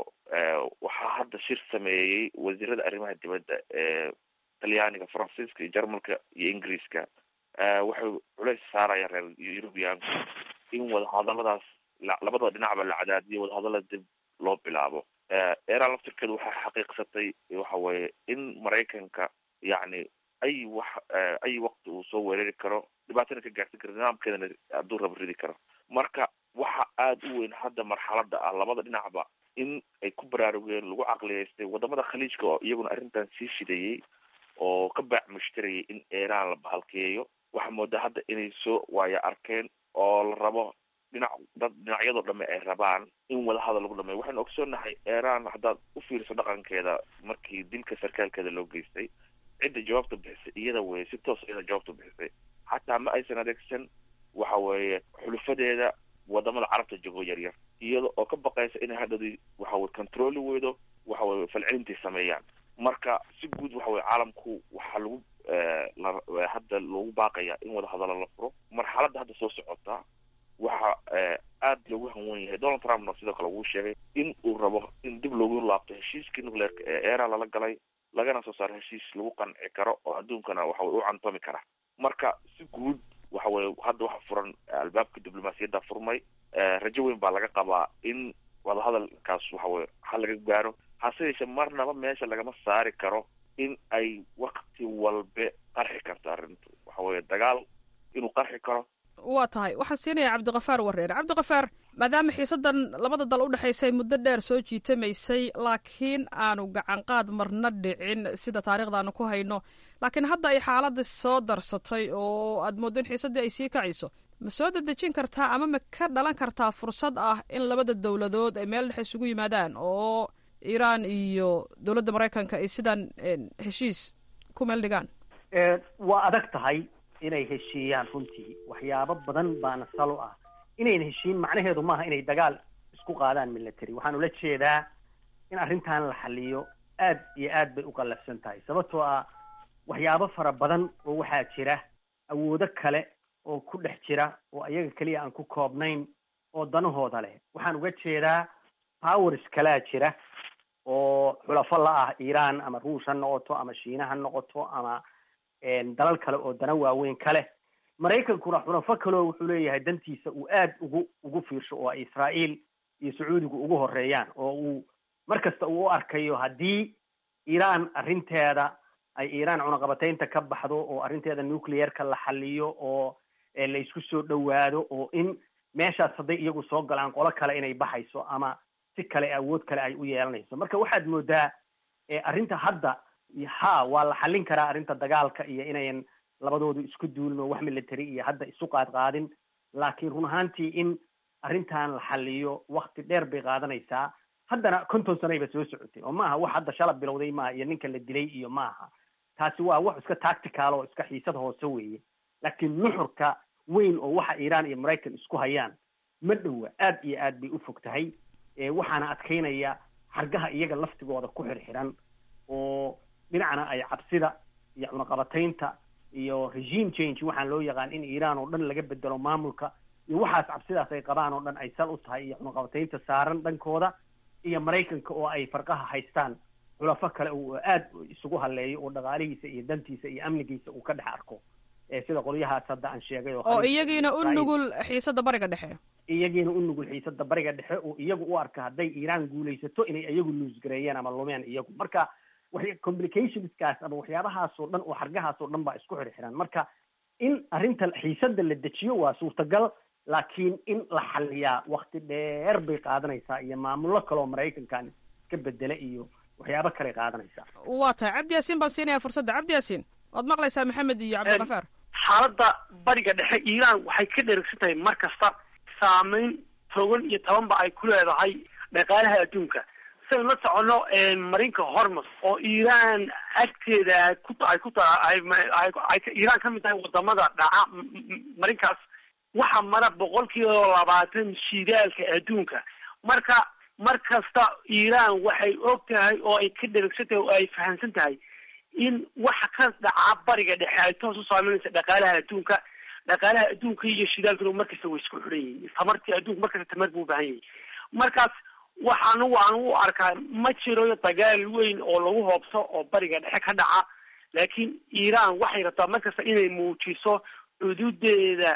waxaa hadda shir sameeyey wasiirada arrimaha dibadda ee talyaaniga faransiiska iyo jarmalka iyo ingiriiska waxay culays saarayaan reer eurubiyaanku in wadahadaladaas labada dhinacba la cadaadiyo wadahadalada dib loo bilaabo iran laftirkeedu waxay xaqiiqsatay waxa weeye in maraykanka yacni ay wax ay waqti uu soo weerari karo dhibaatana ka gaarsan karo nidaamkeedana hadduu raba ridi karo marka waxa aada u weyn hadda marxalada ah labada dhinacba in ay ku baraarugeen lagu caqliyeystay wadamada khaliijka oo iyaguna arrintan sii fidayey oo ka baac mushtarayay in iran la bahalkeeyo waxaa moodaa hadda inay soo waaya arkeen oo la rabo dhinac dad dhinacyadoo dhamme ay rabaan in wadahadal lagu dhameeyo waxaynu ogsoonahay iran haddaad u fiiriso dhaqankeeda markii dilka sarkaalkeeda loo geystay cidda jawaabta bixisay iyada weye si toos iyada jawaabta bixisay xataa ma aysan adeegsan waxa weeye xulufadeeda wadamada carabta jogo yar yar iyada oo ka baqaysa inay hadhadi waxaweye controli weydo waxaweye falcelintay sameeyaan marka si guud waxa weye caalamku waxaa lagu hadda loogu baaqaya in wadahadalo la furo marxaladda hadda soo socota waxa aada loogu hanwan yahay donald trumpna sidoo kale wuu sheegay in uu rabo in dib loogu laabto heshiiskii nucleerka ee era lala galay lagana soo saaro heshiis lagu qanci karo oo adduunkana waxa weye u cantoomi kara marka si guud waxa weye hadda waxa furan albaabka diblomaasiyadda furmay rajo weyn baa laga qabaa in wadahadalkaas waxa weye ha laga gaaro hase yeeshee marnaba meesha lagama saari karo in ay wakti walbe qarxi karto arrintu waxa weye dagaal inuu qarxi karo waa tahay waxaan siinayaa cabdikafaar wareer cabdikafaar maadaama xiisadan labada dal u dhexaysay muddo dheer soo jiitamaysay laakiin aanu gacanqaad marna dhicin sida taariikhdaanu ku hayno laakiin hadda ay xaaladda soo darsatay oo aad mooddo in xiisaddii ay sii kacayso ma soo dedejin kartaa ama ma ka dhalan kartaa fursad ah in labada dowladood ay meel dhexe isugu yimaadaan oo iiraan iyo dowladda maraykanka ay sidan heshiis ku meel dhigaan waa adag tahay inay heshiiyaan runtii waxyaabo badan baana salo ah inayna heshiin macnaheedu maaha inay dagaal isku qaadaan military waxaan ula jeedaa in arrintan la xaliyo aad iyo aad bay u qallafsan tahay sababtoo ah waxyaabo fara badan oo waxaa jira awoodo kale oo ku dhex jira oo ayaga keliya aan ku koobnayn oo danahooda leh waxaan uga jeedaa powers kalaa jira oo xulafo la ah iiraan ama ruush ha noqoto ama shiina ha noqoto ama dalal kale oo dana waaweyn ka leh maraykankuna xulafo kaleo wuxuu leeyahay dantiisa uu aad ugu ugu fiirsho oo ay israa'iil iyo sacuudigu ugu horeeyaan oo uu mar kasta uu u arkayo haddii iiraan arrinteeda ay iiraan cunaqabataynta ka baxdo oo arrinteeda nuclearka la xaliyo oo la isku soo dhowaado oo in meeshaas hadday iyagu soo galaan qolo kale inay baxayso ama si kale awood kale ay u yeelanayso marka waxaad moodaa arrinta hadda ha waa la xallin karaa arrinta dagaalka iyo inayan labadoodu isku duulin oo wax military iyo hadda isu qaad qaadin laakiin run ahaantii in arrintan la xaliyo wakti dheer bay qaadanaysaa haddana konton sanayba soo socotay oo maaha wax hadda shala bilowday maaha iyo ninka la dilay iyo maaha taasi waa wax iska tactical oo iska xiisad hoose weeye laakiin nuxurka weyn oo waxa iiraan iyo maraykan isku hayaan ma dhowa aad iyo aad bay u fog tahay waxaana adkaynaya xargaha iyaga laftigooda ku xirxiran oo dhinacna ay cabsida iyo cunaqabataynta iyo regime change waxaan loo yaqaan in iiraan oo dhan laga bedelo maamulka iyo waxaas cabsidaas ay qabaan oo dhan ay sal u tahay iyo cunaqabataynta saaran dhankooda iyo maraykanka oo ay farqaha haystaan xulafo kale uu aad isugu haleeyo oo dhaqaalihiisa iyo dantiisa iyo amnigiisa uu ka dhex arko sida qolyahaas hadda aan sheegay oo iyagiina u nugul xiisada bariga dhexe iyagiina u nugul xiisada bariga dhexe oo iyagu u arka hadday iiraan guulaysato inay iyagu luusgareeyeen ama lumeen iyagu marka complicationskaas ama waxyaabahaas oo dhan oo xargahaas oo dhan baa isku xirxiran marka in arrinta xiisada la dejiyo waa suurtagal laakiin in la xaliyaa wakti dheer bay qaadanaysaa iyo maamullo kaleoo maraykankan iska bedela iyo waxyaabo kale qaadanaysaa waa tahay cabdi yaasiin baan siinaya fursadda cabdi yaasiin waad maqlaysaa maxamed iyo cabdikafaar xaaladda bariga dhexe iiraan waxay ka dherigsan tahay mar kasta saameyn togan iyo tabanba ay ku leedahay dhaqaalaha adduunka saynu la socono marinka hormus oo iiraan agteeda ku ay ku tahay ay iiraan ka mid tahay wadamada dhaca marinkaas waxaa mara boqol kiiba labaatan shidaalka adduunka marka mar kasta iiraan waxay og tahay oo ay ka dherigsan tahay oo ay fahamsan tahay in waxa ka dhaca bariga dhexe ay toos u saameynaysa dhaqaalaha adduunka dhaqaalaha adduunka iyo shidaalkuna markasta way isku xidhan yihiin tamartii adduunka markasta tamar buu ubahan yahay markaas waxaanu waan u arkaa ma jiro dagaal weyn oo lagu hoobso oo bariga dhexe ka dhaca laakiin iiraan waxay rabtaa markasta inay muujiso cududeeda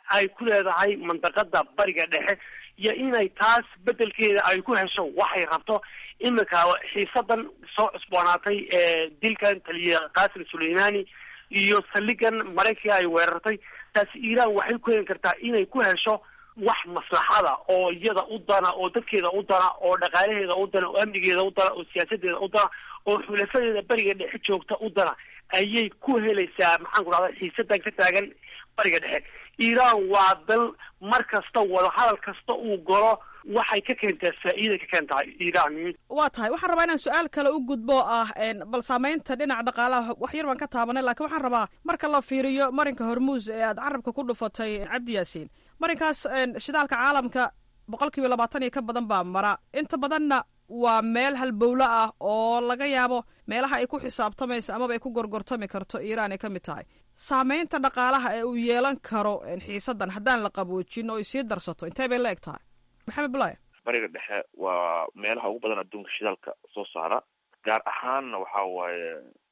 ay ku leedahay mandaqada bariga dhexe iyo inay taas bedelkeeda ay ku hesho waxay rabto iminka xiisadan soo cusboonaatay ee dilkan taliya qasim suleimani iyo saldhigan maraykanka ay weerartay taasi iiraan waxay ku heli kartaa inay ku hesho wax maslaxada oo iyada u dana oo dadkeeda u dana oo dhaqaalaheeda u dana oo amnigeeda u dana oo siyaasadeeda u dana oo xulafadeeda bariga dhexe joogta u dana ayay ku helaysaa maxaan ku dhahda xiisadan ka taagan bariga dhexe iiraan waa dal mar kasta wadahadal kasta uu galo waxay ka keentaa faa'iiday ka keentaa iiraan waa tahay waxaan rabaa inaan su-aal kale u gudbo ah bal saameynta dhinaca dhaqaalaha wax yar baan ka taabanay lakiin waxaan rabaa marka la fiiriyo marinka hormuus ee aad carabka ku dhufatay cabdi yaasiin marinkaas shidaalka caalamka boqol kiiba labaatan iyo ka badan baa mara inta badanna waa meel halbowlo ah oo laga yaabo meelaha ay ku xisaabtamaysa amaba ay ku gorgortami karto iiraan ay ka mid tahay saameynta dhaqaalaha ee uu yeelan karo xiisadan haddaan la qaboojin oo ay sii darsato intee bay la eg tahay maxamed bulaya bariga dhexe waa meelaha ugu badan adduunka shidaalka soo saara gaar ahaanna waxa waaye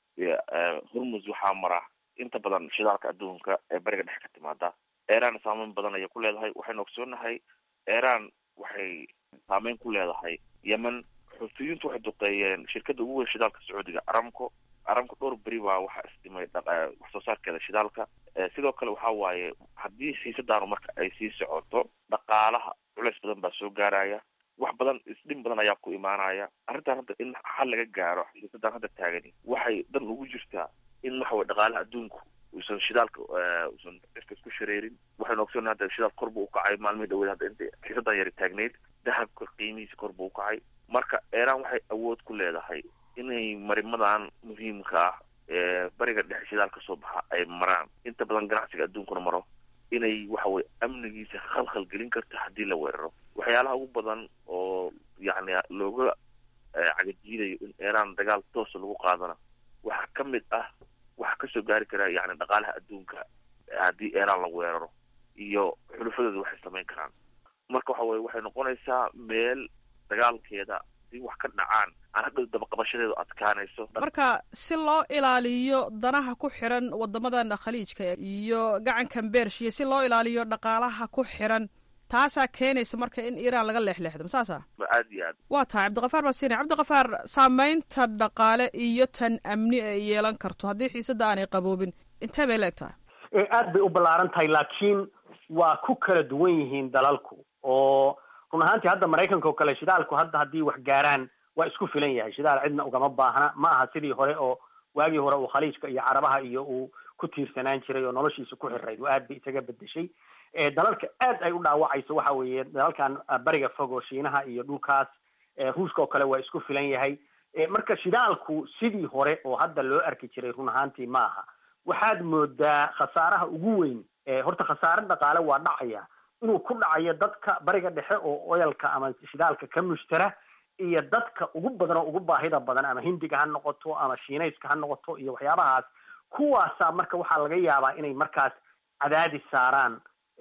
hormus waxaa mara inta badan shidaalka adduunka ee bariga dhexe ka timaada iran saameyn badan ayay ku leedahay waxaynu ogsoonahay iran waxay saameyn ku leedahay yemen xuutiyiintu waxay duqeeyeen shirkada ugu weyn shidaalka sacuudiga aramco aramco dhowr beri baa waxaa isdhimay wax soo saarkeeda shidaalka sidoo kale waxa waaye haddii xiisadaanu marka ay sii socoto dhaqaalaha culeys badan baa soo gaaraya wax badan isdhin badan ayaa ku imaanaya arrintan hadda in xal laga gaaro xiisadan hadda taagani waxay dan ugu jirtaa in waxa weye dhaqaalaha adduunku uusan shidaalka uusan cirka isku shareerin waxaynu ogsoona hadda shidaal kor buu ukacay maalmihii dhaweed hadda inta xiisadan yari taagneyd dahabka qiimihiisa kor buu ukacay marka iran waxay awood ku leedahay inay marimadan muhiimka ah ee bariga dhexe shidaal ka soo baxa ay maraan inta badan ganacsiga adduunkuna maro inay waxa weye amnigiisa khalkhal gelin karto haddii la weeraro waxyaalaha ugu badan oo yacni looga cagajiidayo in iran dagaal toosa lagu qaadana waxaa ka mid ah waxaa kasoo gaari kara yani dhaqaalaha adduunka haddii iran la weeraro iyo xulufadooda waxay samayn karaan marka waxa weye waxay noqonaysaa meel dagaalkeeda hadii wax ka dhacaan aan hadhow dabaqabashadeedu adkaanayso marka si loo ilaaliyo danaha ku xiran wadamadan khaliijka iyo gacankan beershiya si loo ilaaliyo dhaqaalaha ku xiran taasaa keenaysa marka in iiraan laga leexleexdo masaasa aad iyo aad waa tahay cabdiqafaar baasine cabdiqafaar saameynta dhaqaale iyo tan amni ay yeelan karto haddii xiisada aanay qaboobin intee bay la eg tahay aad bay u ballaaran tahay laakiin waa ku kala duwan yihiin dalalku oo run ahaantii hadda maraykanka oo kale shidaalku hadda haddii wax gaaraan waa isku filan yahay shidaal cidna ugama baahna ma aha sidii hore oo waagii hore uu khaliijka iyo carabaha iyo uu ku tiirsanaan jiray oo noloshiisa ku xirayd oo aad bay isaga bedeshay dalalka aad ay u dhaawacayso waxa weeye dalalkan bariga fog oo shiinaha iyo dhulkaas ruushka oo kale waa isku filan yahay marka shidaalku sidii hore oo hadda loo arki jiray run ahaantii ma aha waxaad moodaa khasaaraha ugu weyn horta khasaare dhaqaale waa dhacaya inuu ku dhacayo dadka bariga dhexe oo oyalka ama shidaalka ka mushtara iyo dadka ugu badan oo ugu baahida badan ama hindiga ha noqoto ama shiinayska ha noqoto iyo waxyaabahaas kuwaasaa marka waxaa laga yaabaa inay markaas cadaadis saaraan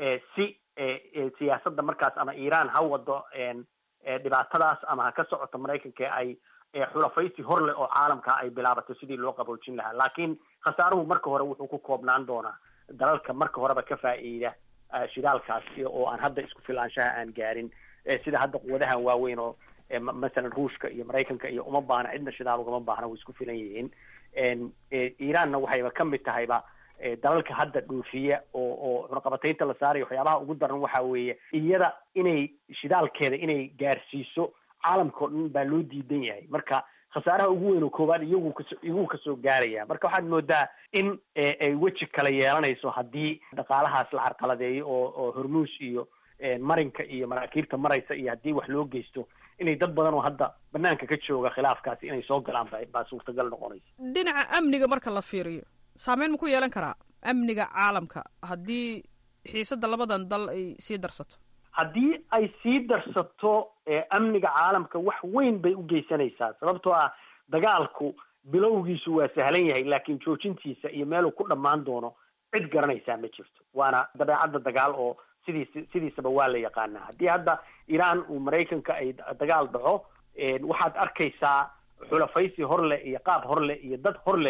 si siyaasadda markaas ama iiraan ha wado dhibaatadaas ama ha ka socoto maraykanka ay xulafaysi hor leh oo caalamka ay bilaabato sidii loo qaboojin lahaa laakiin khasaaruhu marka hore wuxuu ku koobnaan doonaa dalalka marka horeba ka faa'iida shidaalkaas oo aan hadda isku filaanshaha aan gaarin sida hadda quwadahan waaweyn oo masalan ruushka iyo maraykanka iyo uma baahna cidna shidaal ugama baahna way isku filan yihiin iiraanna waxayba ka mid tahayba dalalka hadda dhoofiya oo oo cunaqabataynta la saarayo waxyaabaha ugu daran waxa weeye iyada inay shidaalkeeda inay gaarsiiso caalamka o dhan baa loo diidan yahay marka khasaaraha ugu weyn oo koowaad iyagu kaso iyagu kasoo gaaraya marka waxaad moodaa in ay weji kala yeelanayso haddii dhaqaalahaas la carqaladeeyo oo oo hormuus iyo marinka iyo maraakiibta maraysa iyo haddii wax loo geysto inay dad badan oo hadda banaanka ka jooga khilaafkaasi inay soo galaan ba baa suurtagal noqonaysa dhinaca amniga marka la fiiriyo saameyn ma ku yeelan karaa amniga caalamka haddii xiisadda labadan dal ay sii darsato haddii ay sii darsato amniga caalamka wax weyn bay u geysanaysaa sababtoo ah dagaalku bilowgiisu waa sahlan yahay laakiin joojintiisa iyo meeluu ku dhammaan doono cid garanaysaa ma jirto waana dabeecadda dagaal oo sidiis sidiisaba waa la yaqaanaa haddii hadda iiraan uu maraykanka ay dagaal dhaco waxaad arkaysaa xulafaysi hor leh iyo qaab hor leh iyo dad hor leh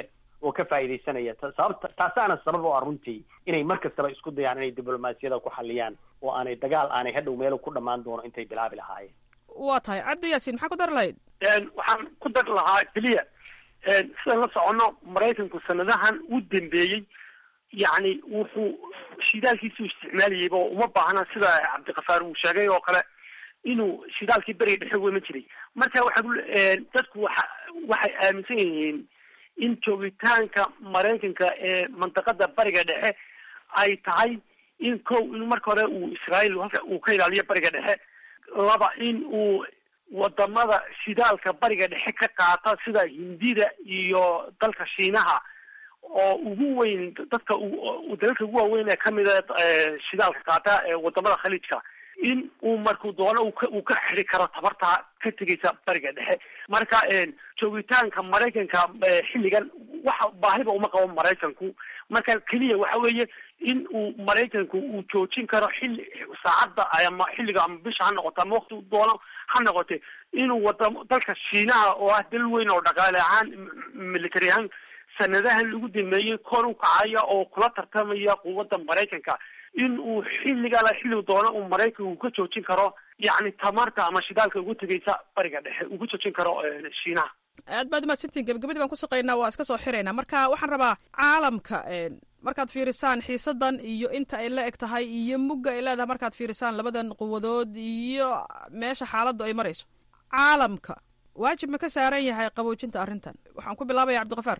oo ka faa'iidaysanaya sababta taasaana sabab oo ah runtii inay mar kastaba isku dayaan inay diblomaasiyada ku xaliyaan oo aanay dagaal aanay hadhow meel ku dhammaan doono intay bilaabi lahaayeen waa tahay cabdi yaasiin maxaa ku dari lahayd waxaan ku dari lahaa keliya sidaan la soconno maraykanku sanadahan u dambeeyey yacni wuxuu shidaalkiisuu isticmaalayayba oo uma baahna sida cabdikafaar uu sheegay oo kale inuu shidaalkii beriga dhexe wema jiray marka waxaa dadku waxa waxay aaminsan yihiin in joogitaanka maraykanka ee mantaqada bariga dhexe ay tahay in kow in marka hore uu israael halka uu ka ilaaliyo bariga dhexe laba in uu wadamada shidaalka bariga dhexe ka qaata sida hindida iyo dalka shiinaha oo ugu weyn dadka dalalka ugu waaweyn ee kamida shidaalka qaata ee wadamada khaliijka in uu markuu doono uu ka xiri karo tabarta ka tegaysa bariga dhexe marka joogitaanka maraykanka xilligan waxa baahiba uma qabo maraykanku marka keliya waxa weeye in uu maraykanku uu joojin karo xilli saacadda ama xilliga ama bisha ha noqoto ama wakti doono ha noqote inuu wadamo dalka shiinaha oo ah dal weyn oo dhaqaale ahaan military ahaan sanadahan lagu dameeyey kor u kacaya oo kula tartamaya quwadda maraykanka in uu xilligala xilligu doono uu maraykanku ka joojin karo yacni tamarta ama shidaalka ugu tegaysa bariga dhexe ugu joojin karo shiinaha aad baad umahadsantiin gebagabadii baan ku shaqaynaa waa iska soo xiraynaa marka waxaan rabaa caalamka markaad fiirisaan xiisadan iyo inta ay la eg tahay iyo mugga ay leedahay markaad fiirisaan labadan quwadood iyo meesha xaaladdu ay marayso caalamka waajib ma ka saaran yahay qaboojinta arrintan waxaan ku bilaabaya cabdikafaar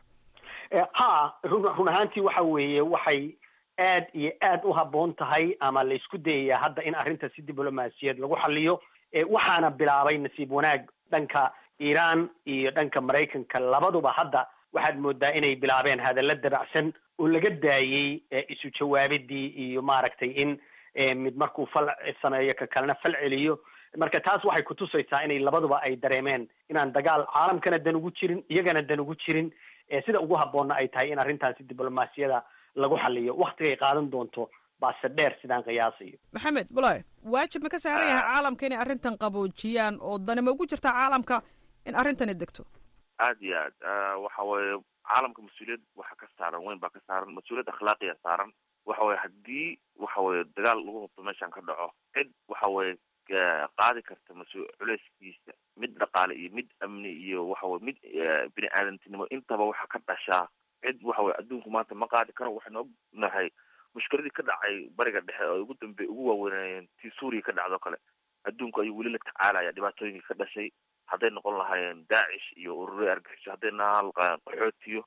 ha run run ahaantii waxa weeye waxay aad iyo aad u habboon tahay ama la isku dayaya hadda in arrinta si diblomaasiyad lagu xaliyo waxaana bilaabay nasiib wanaag dhanka iiraan iyo dhanka maraykanka labaduba hadda waxaad moodaa inay bilaabeen hadalla dabacsan oo laga daayey isu jawaabidii iyo maaragtay in mid markuu fal sameeyo ka kalena fal celiyo marka taas waxay kutusaysaa inay labaduba ay dareemeen inaan dagaal caalamkana dan ugu jirin iyagana dan ugu jirin sida ugu habboonna ay tahay in arrintaasi diblomaasiyada lagu xaliyo waktigay qaadan doonto baase dheer sidaan qiyaasayo maxamed bulaye waajib ma ka saaran yahay caalamka inay arrintan qaboojiyaan oo dani ma ugu jirtaa caalamka in arrintani degto aad iyo aad waxa weeye caalamka mas-uuliyad waxa ka saaran weyn baa ka saaran mas-uuliyad akhlaaqiya saaran waxa weye haddii waxa weye dagaal lagu hubto meeshan ka dhaco cid waxa weye qaadi karta mas- culeyskiisa mid dhaqaale iyo mid amni iyo waxa weye mid bini aadantinimo intaba waxa ka dhashaa cid waxa weye adduunku maanta ma qaadi karo waxaynu ognahay mushkiladii ka dhacay bariga dhexe oo ugu dambe ugu waaweynayeen tii suuriya ka dhacdo kale adduunku ayuu weli la tacaalaya dhibaatooyinkii ka dhashay hadday noqon lahaayeen daacish iyo urure argaxiso hadday naal qaxootiyo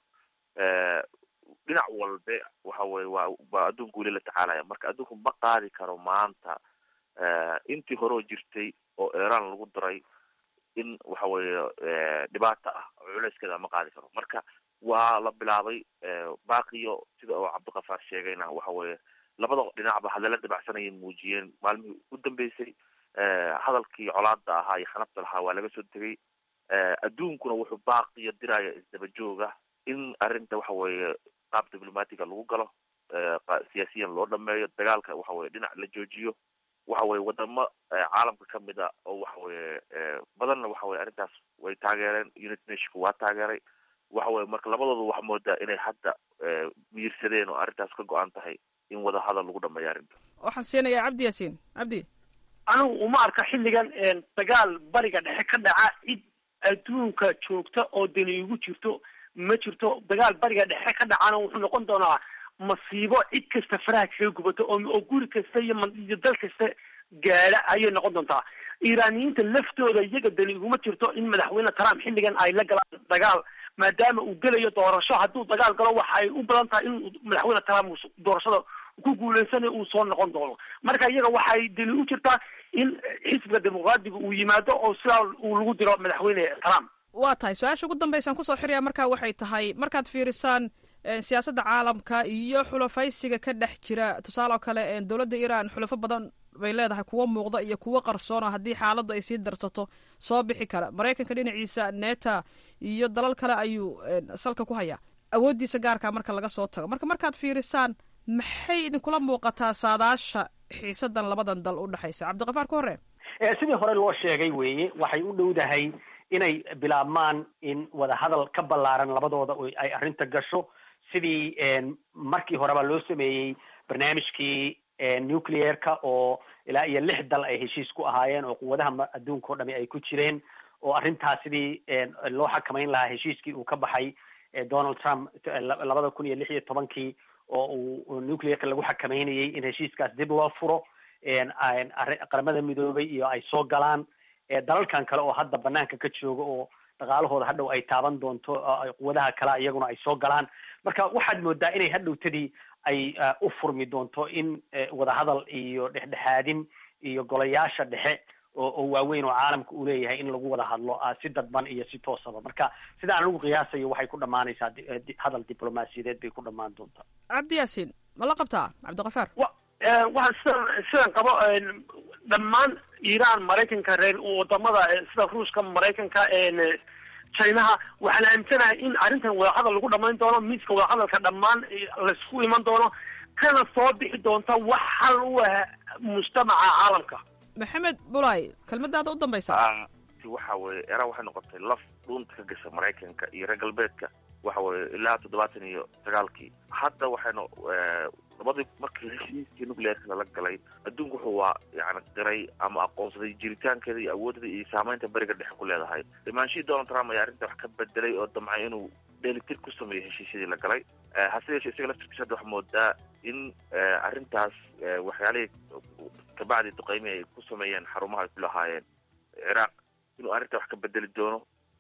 dhinac walbe waxa weye waa baa adduunku weli la tacaalaya marka adduunku ma qaadi karo maanta intii hore oo jirtay oo iran lagu daray in waxa weeye dhibaata ah culeyskeeda ma qaadi karo marka waa la bilaabay baaqiyo sida oo cabdikafaar sheegayna waxa weeye labada dhinacba hadalla dabacsanayay muujiyeen maalmihii u dambeysay hadalkii colaada ahaa iyo xanabta lahaa waa laga soo tegay adduunkuna wuxuu baaqiyo diraya isdaba jooga in arrinta waxa weeye qaab diplomatiga lagu galo siyaasiyan loo dhameeyo dagaalka waxa weye dhinac la joojiyo waxa weye wadamo caalamka kamid a oo waxa weye badanna waxa weye arrintaas way taageereen united nationka waa taageeray waxa weye marka labadooda waxaa moodaa inay hadda miyirsadeen oo arrintaas ka go-an tahay in wada hadal lagu dhameeyo arrinta waxaan siinayaa cabdi yaasiin cabdi anigu uma arka xilligan dagaal bariga dhexe ka dhaca cid adduunka joogta oo dani igu jirto ma jirto dagaal bariga dhexe ka dhacana wuxuu noqon doonaa masiibo cid kasta faraha kaga gubato oo oo guri kasta iyo iyo dal kasta gaadha ayay noqon doontaa iiraaniyiinta laftooda iyaga dani iguma jirto in madaxweyne trump xilligan ay la galaan dagaal maadaama uu gelayo doorasho hadduu dagaal galo waxa ay u badan tahay in madaxweyne trump doorashada ku guuleysanayo uu soo noqon doono marka iyaga waxay dani u jirtaa in xisbiga dimuqraadiga uu yimaado oo sidaa uu lagu diro madaxweyne trump waa tahay su-aasha ugu dambeysaan kusoo xiraya markaa waxay tahay markaad fiirisaan siyaasadda caalamka iyo xulafaysiga ka dhex jira tusaale oo kale dowladda iran xulafo badan bay leedahay kuwo muuqda iyo kuwo qarsoona haddii xaaladdu ay sii darsato soo bixi kara maraykanka dhinaciisa neta iyo dalal kale ayuu salka ku hayaa awooddiisa gaarkaa marka laga soo tago marka markaad fiirisaan maxay idinkula muuqataa saadaasha xiisadan labadan dal u dhexaysa cabdikafaar ka hore sidii hore loo sheegay weeye waxay u dhowdahay inay bilaabmaan in wadahadal ka ballaaran labadooda ay arrinta gasho sidii markii horeba loo sameeyey barnaamijkii nuclearka oo ilaa iyo lix dal ay heshiis ku ahaayeen oo quwadaha adduunka o dhami ay ku jireen oo arrintaas sidii loo xakamayn lahaa heshiiskii uu ka baxay donald trump labada kun iyo lix iyo tobankii oo uu nuclearka lagu xakameynayay in heshiiskaas dib loo furo qaramada midoobay iyo ay soo galaan dalalkan kale oo hadda banaanka ka jooga oo dhaqaalahooda hadhow ay taaban doonto quwadaha kale iyaguna ay soo galaan marka waxaad moodaa inay hadhowtadii ay u furmi doonto in wadahadal iyo dhexdhexaadin iyo golayaasha dhexe oo waaweyn oo caalamka uu leeyahay in lagu wada hadlo si dadban iyo si toosaba marka sida aan anigu qiyaasayo waxay ku dhamaanaysaa hadal diblomaasiyadeed bay ku dhamaan doontaa cabdi yaasiin ma la qabtaa cabdikafaar wa waxaan sidan sidan qabo dhammaan iiraan maraykanka reer wadamada sida ruushka maraykanka chinaha waxaan aaminsanahay in arrintan wadahadal lagu dhamayn doono miiska wadahadalka dhammaan laisku iman doono kana soo bixi doonta wax hal u ah mujtamaca caalamka maxamed bulay kelmadaada u dambaysa waxa weye eraan waxay noqotay laf dhuunta ka gasha maraykanka iyo reer galbeedka waxa weye ilaa toddobaatan iyo sagaalkii hadda waxaynu labadii markii heshiiskii nuclearka lala galay adduunku wuxuu waa yani qiray ama aqoonsaday jiritaankeeda iyo awoodda iyo saameynta beriga dhexe ku leedahay dhimaanshihii donald trump ayaa arrinta wax ka bedelay oo damcay inuu dheelitir ku sameeyo heshiisyadii la galay hase yeeshee isaga laftirkiisa hadda waxaa moodaa in arrintaas waxyaalihii kabacdi duqeymi ay ku sameeyeen xarumaha ay ku lahaayeen ciraaq inuu arrinta wax ka bedeli doono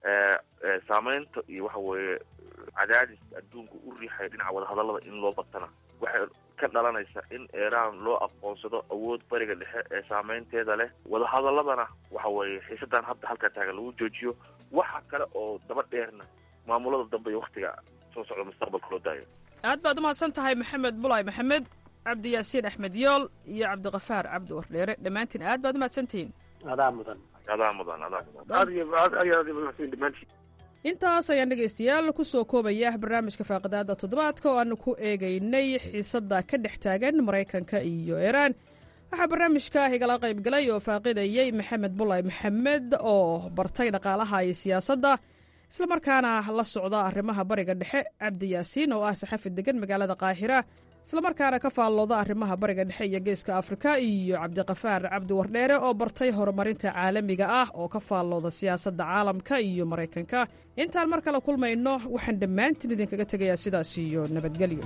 saameynta iyo waxa weeye cadaadis adduunka u riixaya dhinaca wadahadallada in loo batana waxay ka dhalanaysa in iiraan loo aqoonsado awood bariga dhexe ee saameynteeda leh wadahadaladana waxa weeye xiisadan hadda halkaa taagan lagu joojiyo waxa kale oo daba dheerna maamulada dambe iyo waktiga soo socda mustaqbalka loo daayo aad baad umahadsan tahay maxamed bulay maxamed cabdi yaasiin axmed yool iyo cabdikafaar cabdi wardheere dhammaantiin aad baad umahadsantihiin adaa mudan adaa mudan adaa mudan aad iyo aad ayaad mahadsan dhammaantiin intaas ayaan dhegaystayaal ku soo koobaya barnaamijka faaqidaada toddobaadka oo aanu ku eegaynay xiisadda ka dhex taagan maraykanka iyo iiraan waxaa barnaamijka igala qayb galay oo faaqidayey maxamed bulay maxamed oo bartay dhaqaalaha iyo siyaasadda islamarkaana la socda arrimaha bariga dhexe cabdi yaasiin oo ah saxafi degan magaalada qaahira islamarkaana ka faallooda arrimaha bariga dhexe iyo geeska afrika iyo cabdikafaar cabdi wardheere oo bartay horumarinta caalamiga ah oo ka faallooda siyaasadda caalamka iyo maraykanka intaan mar kale kulmayno waxaan dhammaantiin idinkaga tegayaa sidaas iyo nabadgelyo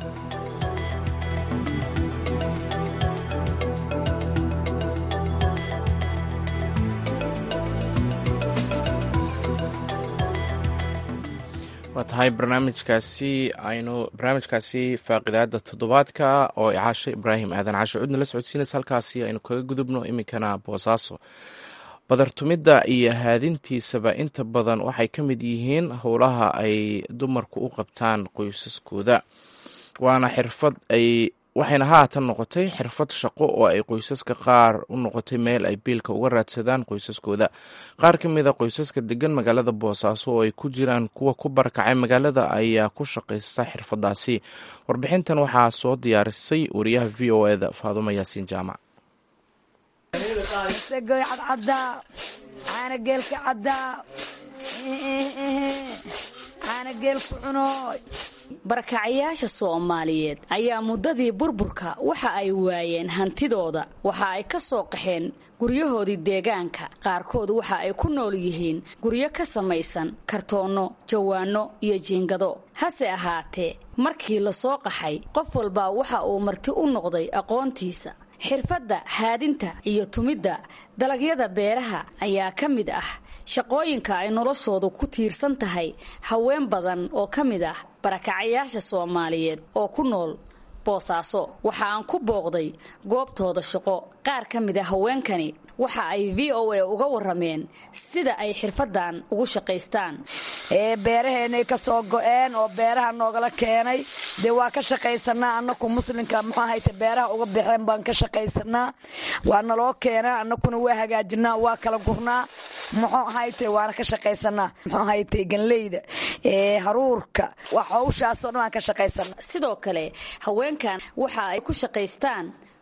waa tahay barnaamijkaasi aynu barnaamijkaasi faaqidaada toddobaadka oo caashe ibraahim aadan caashe cudna la socodsiinaysa halkaasi aynu kaga gudubno iminkana boosaaso badartumidda iyo haadintiisaba inta badan waxay ka mid yihiin howlaha ay dumarku u qabtaan qoysaskooda waana xirfad ay waxayna haatan noqotay xirfad shaqo oo ay qoysaska qaar u noqotay meel ay biilka uga raadsadaan qoysaskooda qaar ka mid a qoysaska degan magaalada boosaaso oo ay ku jiraan kuwa ku barakacay magaalada ayaa ku shaqaysta xirfadaasi warbixintan waxaa soo diyaarisay wariyaha v o eda faadumo yaasiin jaamac barakacayaasha soomaaliyeed ayaa muddadii burburka waxa ay waayeen hantidooda waxa ay ka soo qaxeen guryahoodii deegaanka qaarkood waxa ay ku nool yihiin guryo ka samaysan kartoonno jawaanno iyo jiingado hase ahaatee markii la soo qaxay qof walba waxa uu marti u noqday aqoontiisa xirfadda haadinta iyo tumidda dalagyada beeraha ayaa ka mid ah shaqooyinka ay noloshoodu ku tiirsan tahay haween badan oo ka mid ah barakacayaasha soomaaliyeed oo ku nool boosaaso waxa aan ku booqday goobtooda shaqo qaar ka mid a haweenkani waxa ay v o a uga warameen sida ay xirfadan ugu shaqaystaan beeraheenay ka soo go-een oo beeraha noogala keenay dee waa ka shaqaysanaa anaku muslimka muxuu ahayte beeraha uga baxeen baan ka shaqaysanaa waa naloo keenaa anakuna waa hagaajinaa waa kala gurnaa muxuu ahayte waana ka shaqaysanaa muxuu ahayte ganleyda haruurka wax hawshaasoo dhan waan ka shaqaysanaa sidoo kale haweenkan waxa ay ku shaqaystaan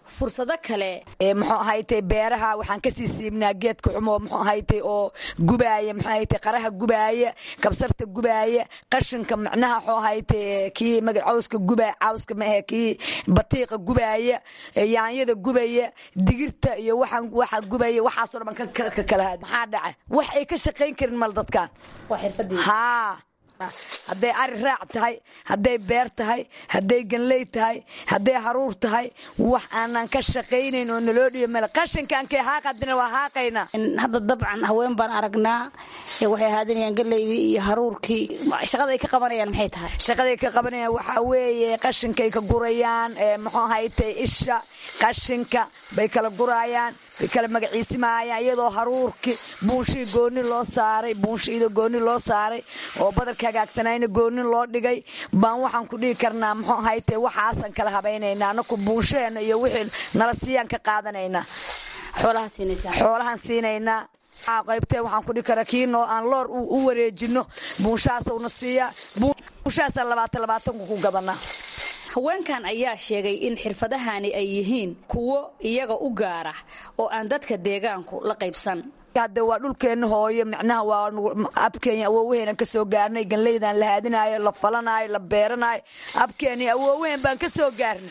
fursado kale muxuu ahaytay beeraha waxaan kasii siibnaa geedka xumo muxuu ahaytay oo gubaaya muxuu ahaytay qaraha gubaaya kabsarta gubaaya qashinka macnaha muxuu ahaytay kii maga cawska gubaaya cawska maahe kii batiiqa gubaaya yaanyada gubaya digirta iyo waxaan waxa gubaya waxaasoo dhan ka kala had maxaa dhaca wax ay ka shaqayn karin mal dadkan haa hadday ari raac tahay hadday beer tahay hadday ganley tahay hadday haruur tahay wax aanan ka shaqaynayn oo naloo dhiyo male qashinkankay haaqadina waa haaqaynaa hadda dabcan haween baan aragnaa waxay ahaadinayaan galeydii iyo haruurkii shaqada ay ka qabanayaan maxay tahay shaqaday ka qabanayaan waxaa weeye qashinkay ka gurayaan muxuu ahaytay isha qashinka bay kala guraayaan bay kala magaciisimaayaan iyadoo haruurkii buunshii gooni loo saaray buunshiida gooni loo saaray oo badarka hagaagsanayna gooni loo dhigay baan waxaan ku dhigi karnaa muxuu ahayte waxaasan kala habaynaynaa anaku buunshaheena iyo wixii nala siiyaan ka qaadanaynaa xoolahaan siinaynaa qaybtee waxaan ku dhigi karaa kiinoo aan loor u wareejino buunshahaasuna siiyaa buunshahaasaan labaatan labaatanku ku gadanaa haweenkan ayaa sheegay in xirfadahani ay yihiin kuwo iyaga u gaara oo aan dadka deegaanku la qaybsan hadde waa dhulkeenna hooyo micnaha waa abkeenya awoowaheenan ka soo gaarnay ganleydan la haadinaayo la falanaayo la beeranaayo abkeeni awoowaheen baan ka soo gaarnay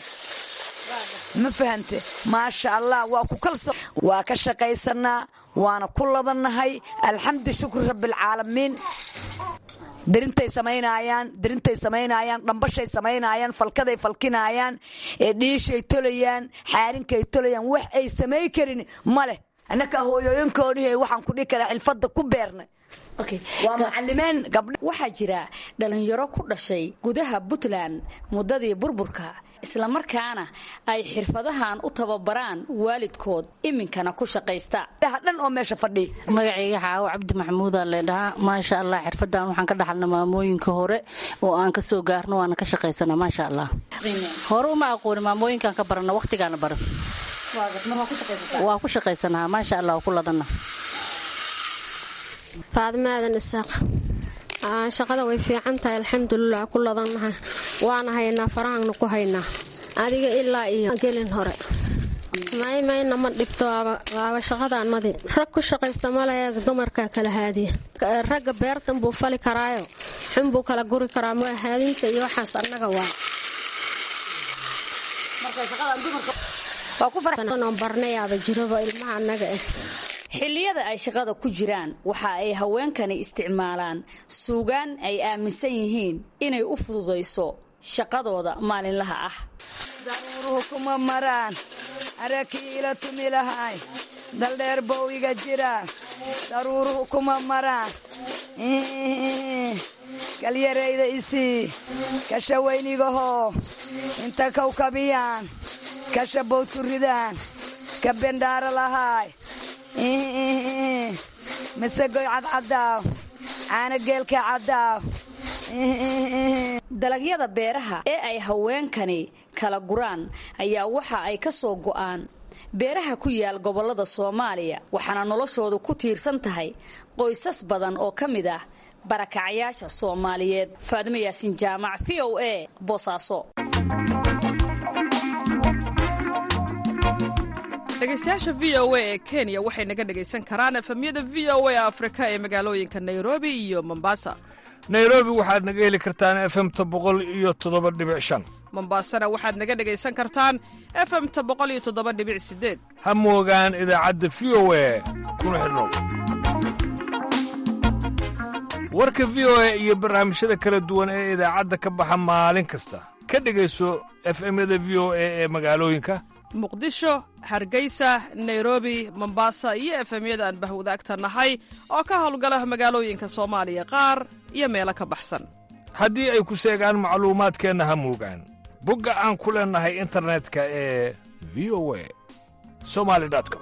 ma fahante maasha allah waa ku kalso waa ka shaqaysanaa waana ku ladannahay alxamdu shukri rabbialcaalamiin dirintay samaynaayaan dirintay samaynayaan dhambashay samaynayaan falkaday falkinaayaan dhiishay tolayaan xaarinkay tolayaan wax ay samay karin ma leh annakaa hooyooyinkoodii waxaan ku dhihi karaa xilfadda ku beernay waa macallimeen gabdha waxaa jira dhallinyaro ku dhashay gudaha puntland muddadii burburka islamarkaana ay xirfadahan u tababaraan waalidkood iminkana ku shaqaysta dhan oo meesha fadhiya magacayga xaawo cabdi maxamuudaa leedhahaa maasha allah xirfadan waxaan ka dhaxalna maamooyinka hore oo aan ka soo gaarno waana ka shaqaysanaa maasha allah hore uma aqooni maamooyinkaan ka barana wakhtigaana baran waa ku shaqaysanaa maasha allah waa ku ladanna faadima aadan isaaq shaqada way fiican tahay alxamdulilah ku ladannahay waana haynaa farahaanna ku haynaa adiga ilaa iyo gelin hore maymayna ma dhibto waaba shaqadaanmadi rag ku shaqaysta maleeda dumarkaa kala haadiya ragga beertan buu fali karaayo xunbuu kala guri karaa ma haadinta iyo waxaas annaga waa barnayaaba jiraba ilmaha annaga ah xilliyada ay shaqada ku jiraan waxa ay haweenkani isticmaalaan suugaan ay aaminsan yihiin inay u fududayso shaqadooda maalinlaha ah daruuruhu kuma maraan arakiila tumi lahay daldheer bow iga jiraan daruuruhu kuma maraan galyarayda isii kasha weynigahoo inta kawkabiyaan kasha bowturidaan ka bendhaara lahaay masegoy cadcadaaw caana geelka caddaaw dalagyada beeraha ee ay haweenkani kala guraan ayaa waxa ay ka soo go'aan beeraha ku yaal gobollada soomaaliya waxaana noloshoodu ku tiirsan tahay qoysas badan oo ka mid ah barakacyaasha soomaaliyeed faadimo yaasin jaamac v o a boosaaso dhegaystayaasha v o a ee kenya waxay naga dhegaysan karaan efemyada v o a afrika ee magaalooyinka nairobi iyo mombasa nairobi waxaad naga heli kartaan efemta boqol iyo toddoba dhibic shan mombasana waxaad naga dhegaysan kartaan efemta boqol iyo toddoba dhibic sideed ha moogaan idaacadda v o a kuna xidhnow warka v o a iyo barnaamijyada kala duwan ee idaacadda ka baxa maalin kasta ka dhegayso efemyada v o a ee magaalooyinka muqdisho hargeysa nairobi mombasa iyo efemyada aan bahwadaagta nahay oo ka howlgala magaalooyinka soomaaliya qaar iyo meelo ka baxsan haddii ay ku seegaan macluumaadkeenna ha moogaan bogga aan ku leennahay internetka ee v o a somali com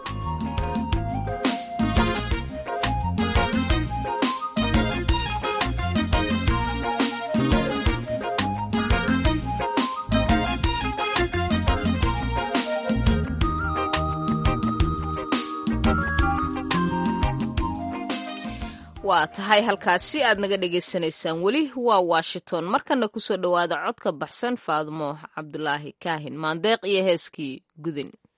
waa tahay halkaasi aad naga dhagaysanaysaan weli waa washington markana kusoo dhowaada codka baxsan faadmo cabdulaahi kaahin maandeeq iyo heeskii gudin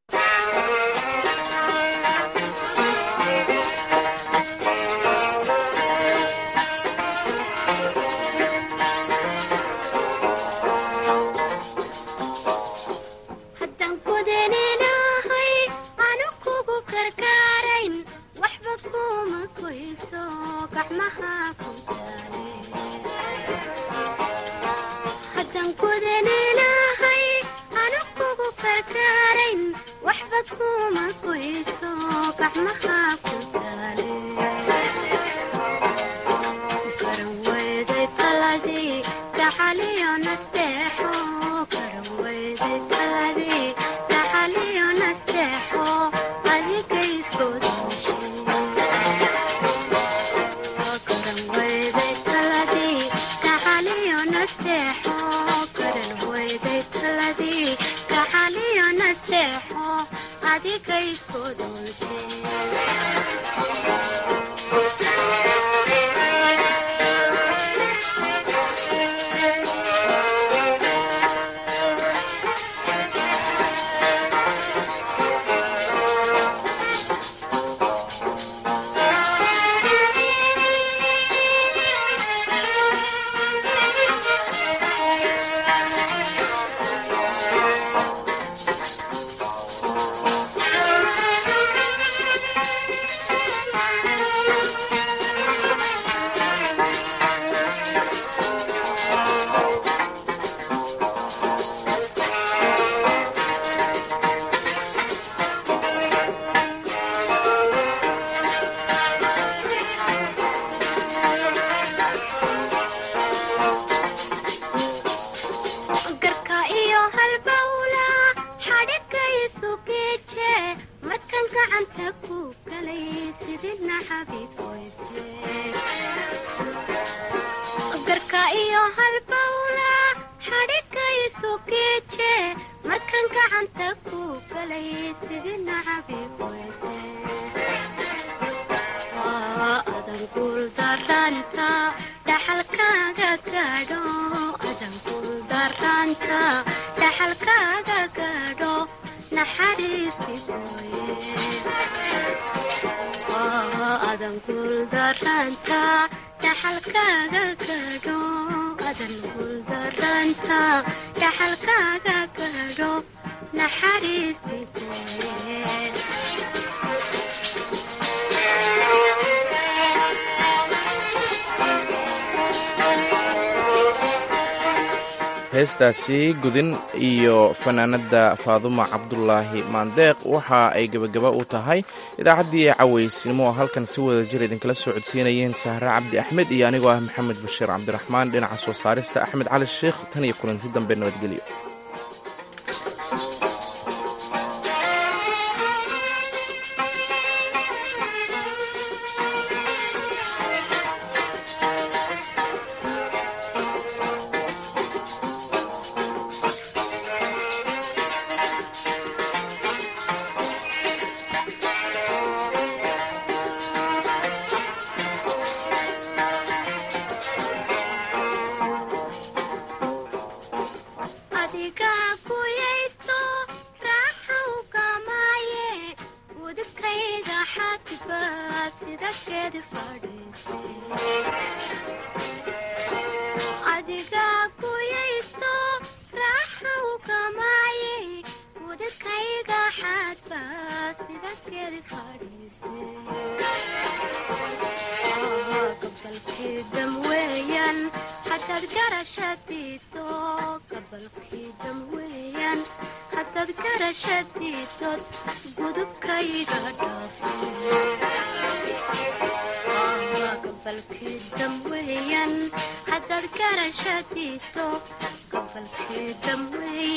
heestaasi gudin iyo fanaanada faaduma cabdulaahi maandeeq waxa ay gebagaba u tahay idaacaddii ee cawaysnimo oo halkan si wada jir idinkala soo codsiinayeen sahre cabdi axmed iyo anigoo ah maxamed bashiir cabdiraxmaan dhinaca soo saarista axmed cali sheikh tan iyo kulanti dambe nabadgelyo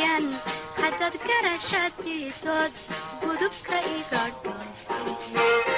hadad garashadiidood gudubka iga dhaafay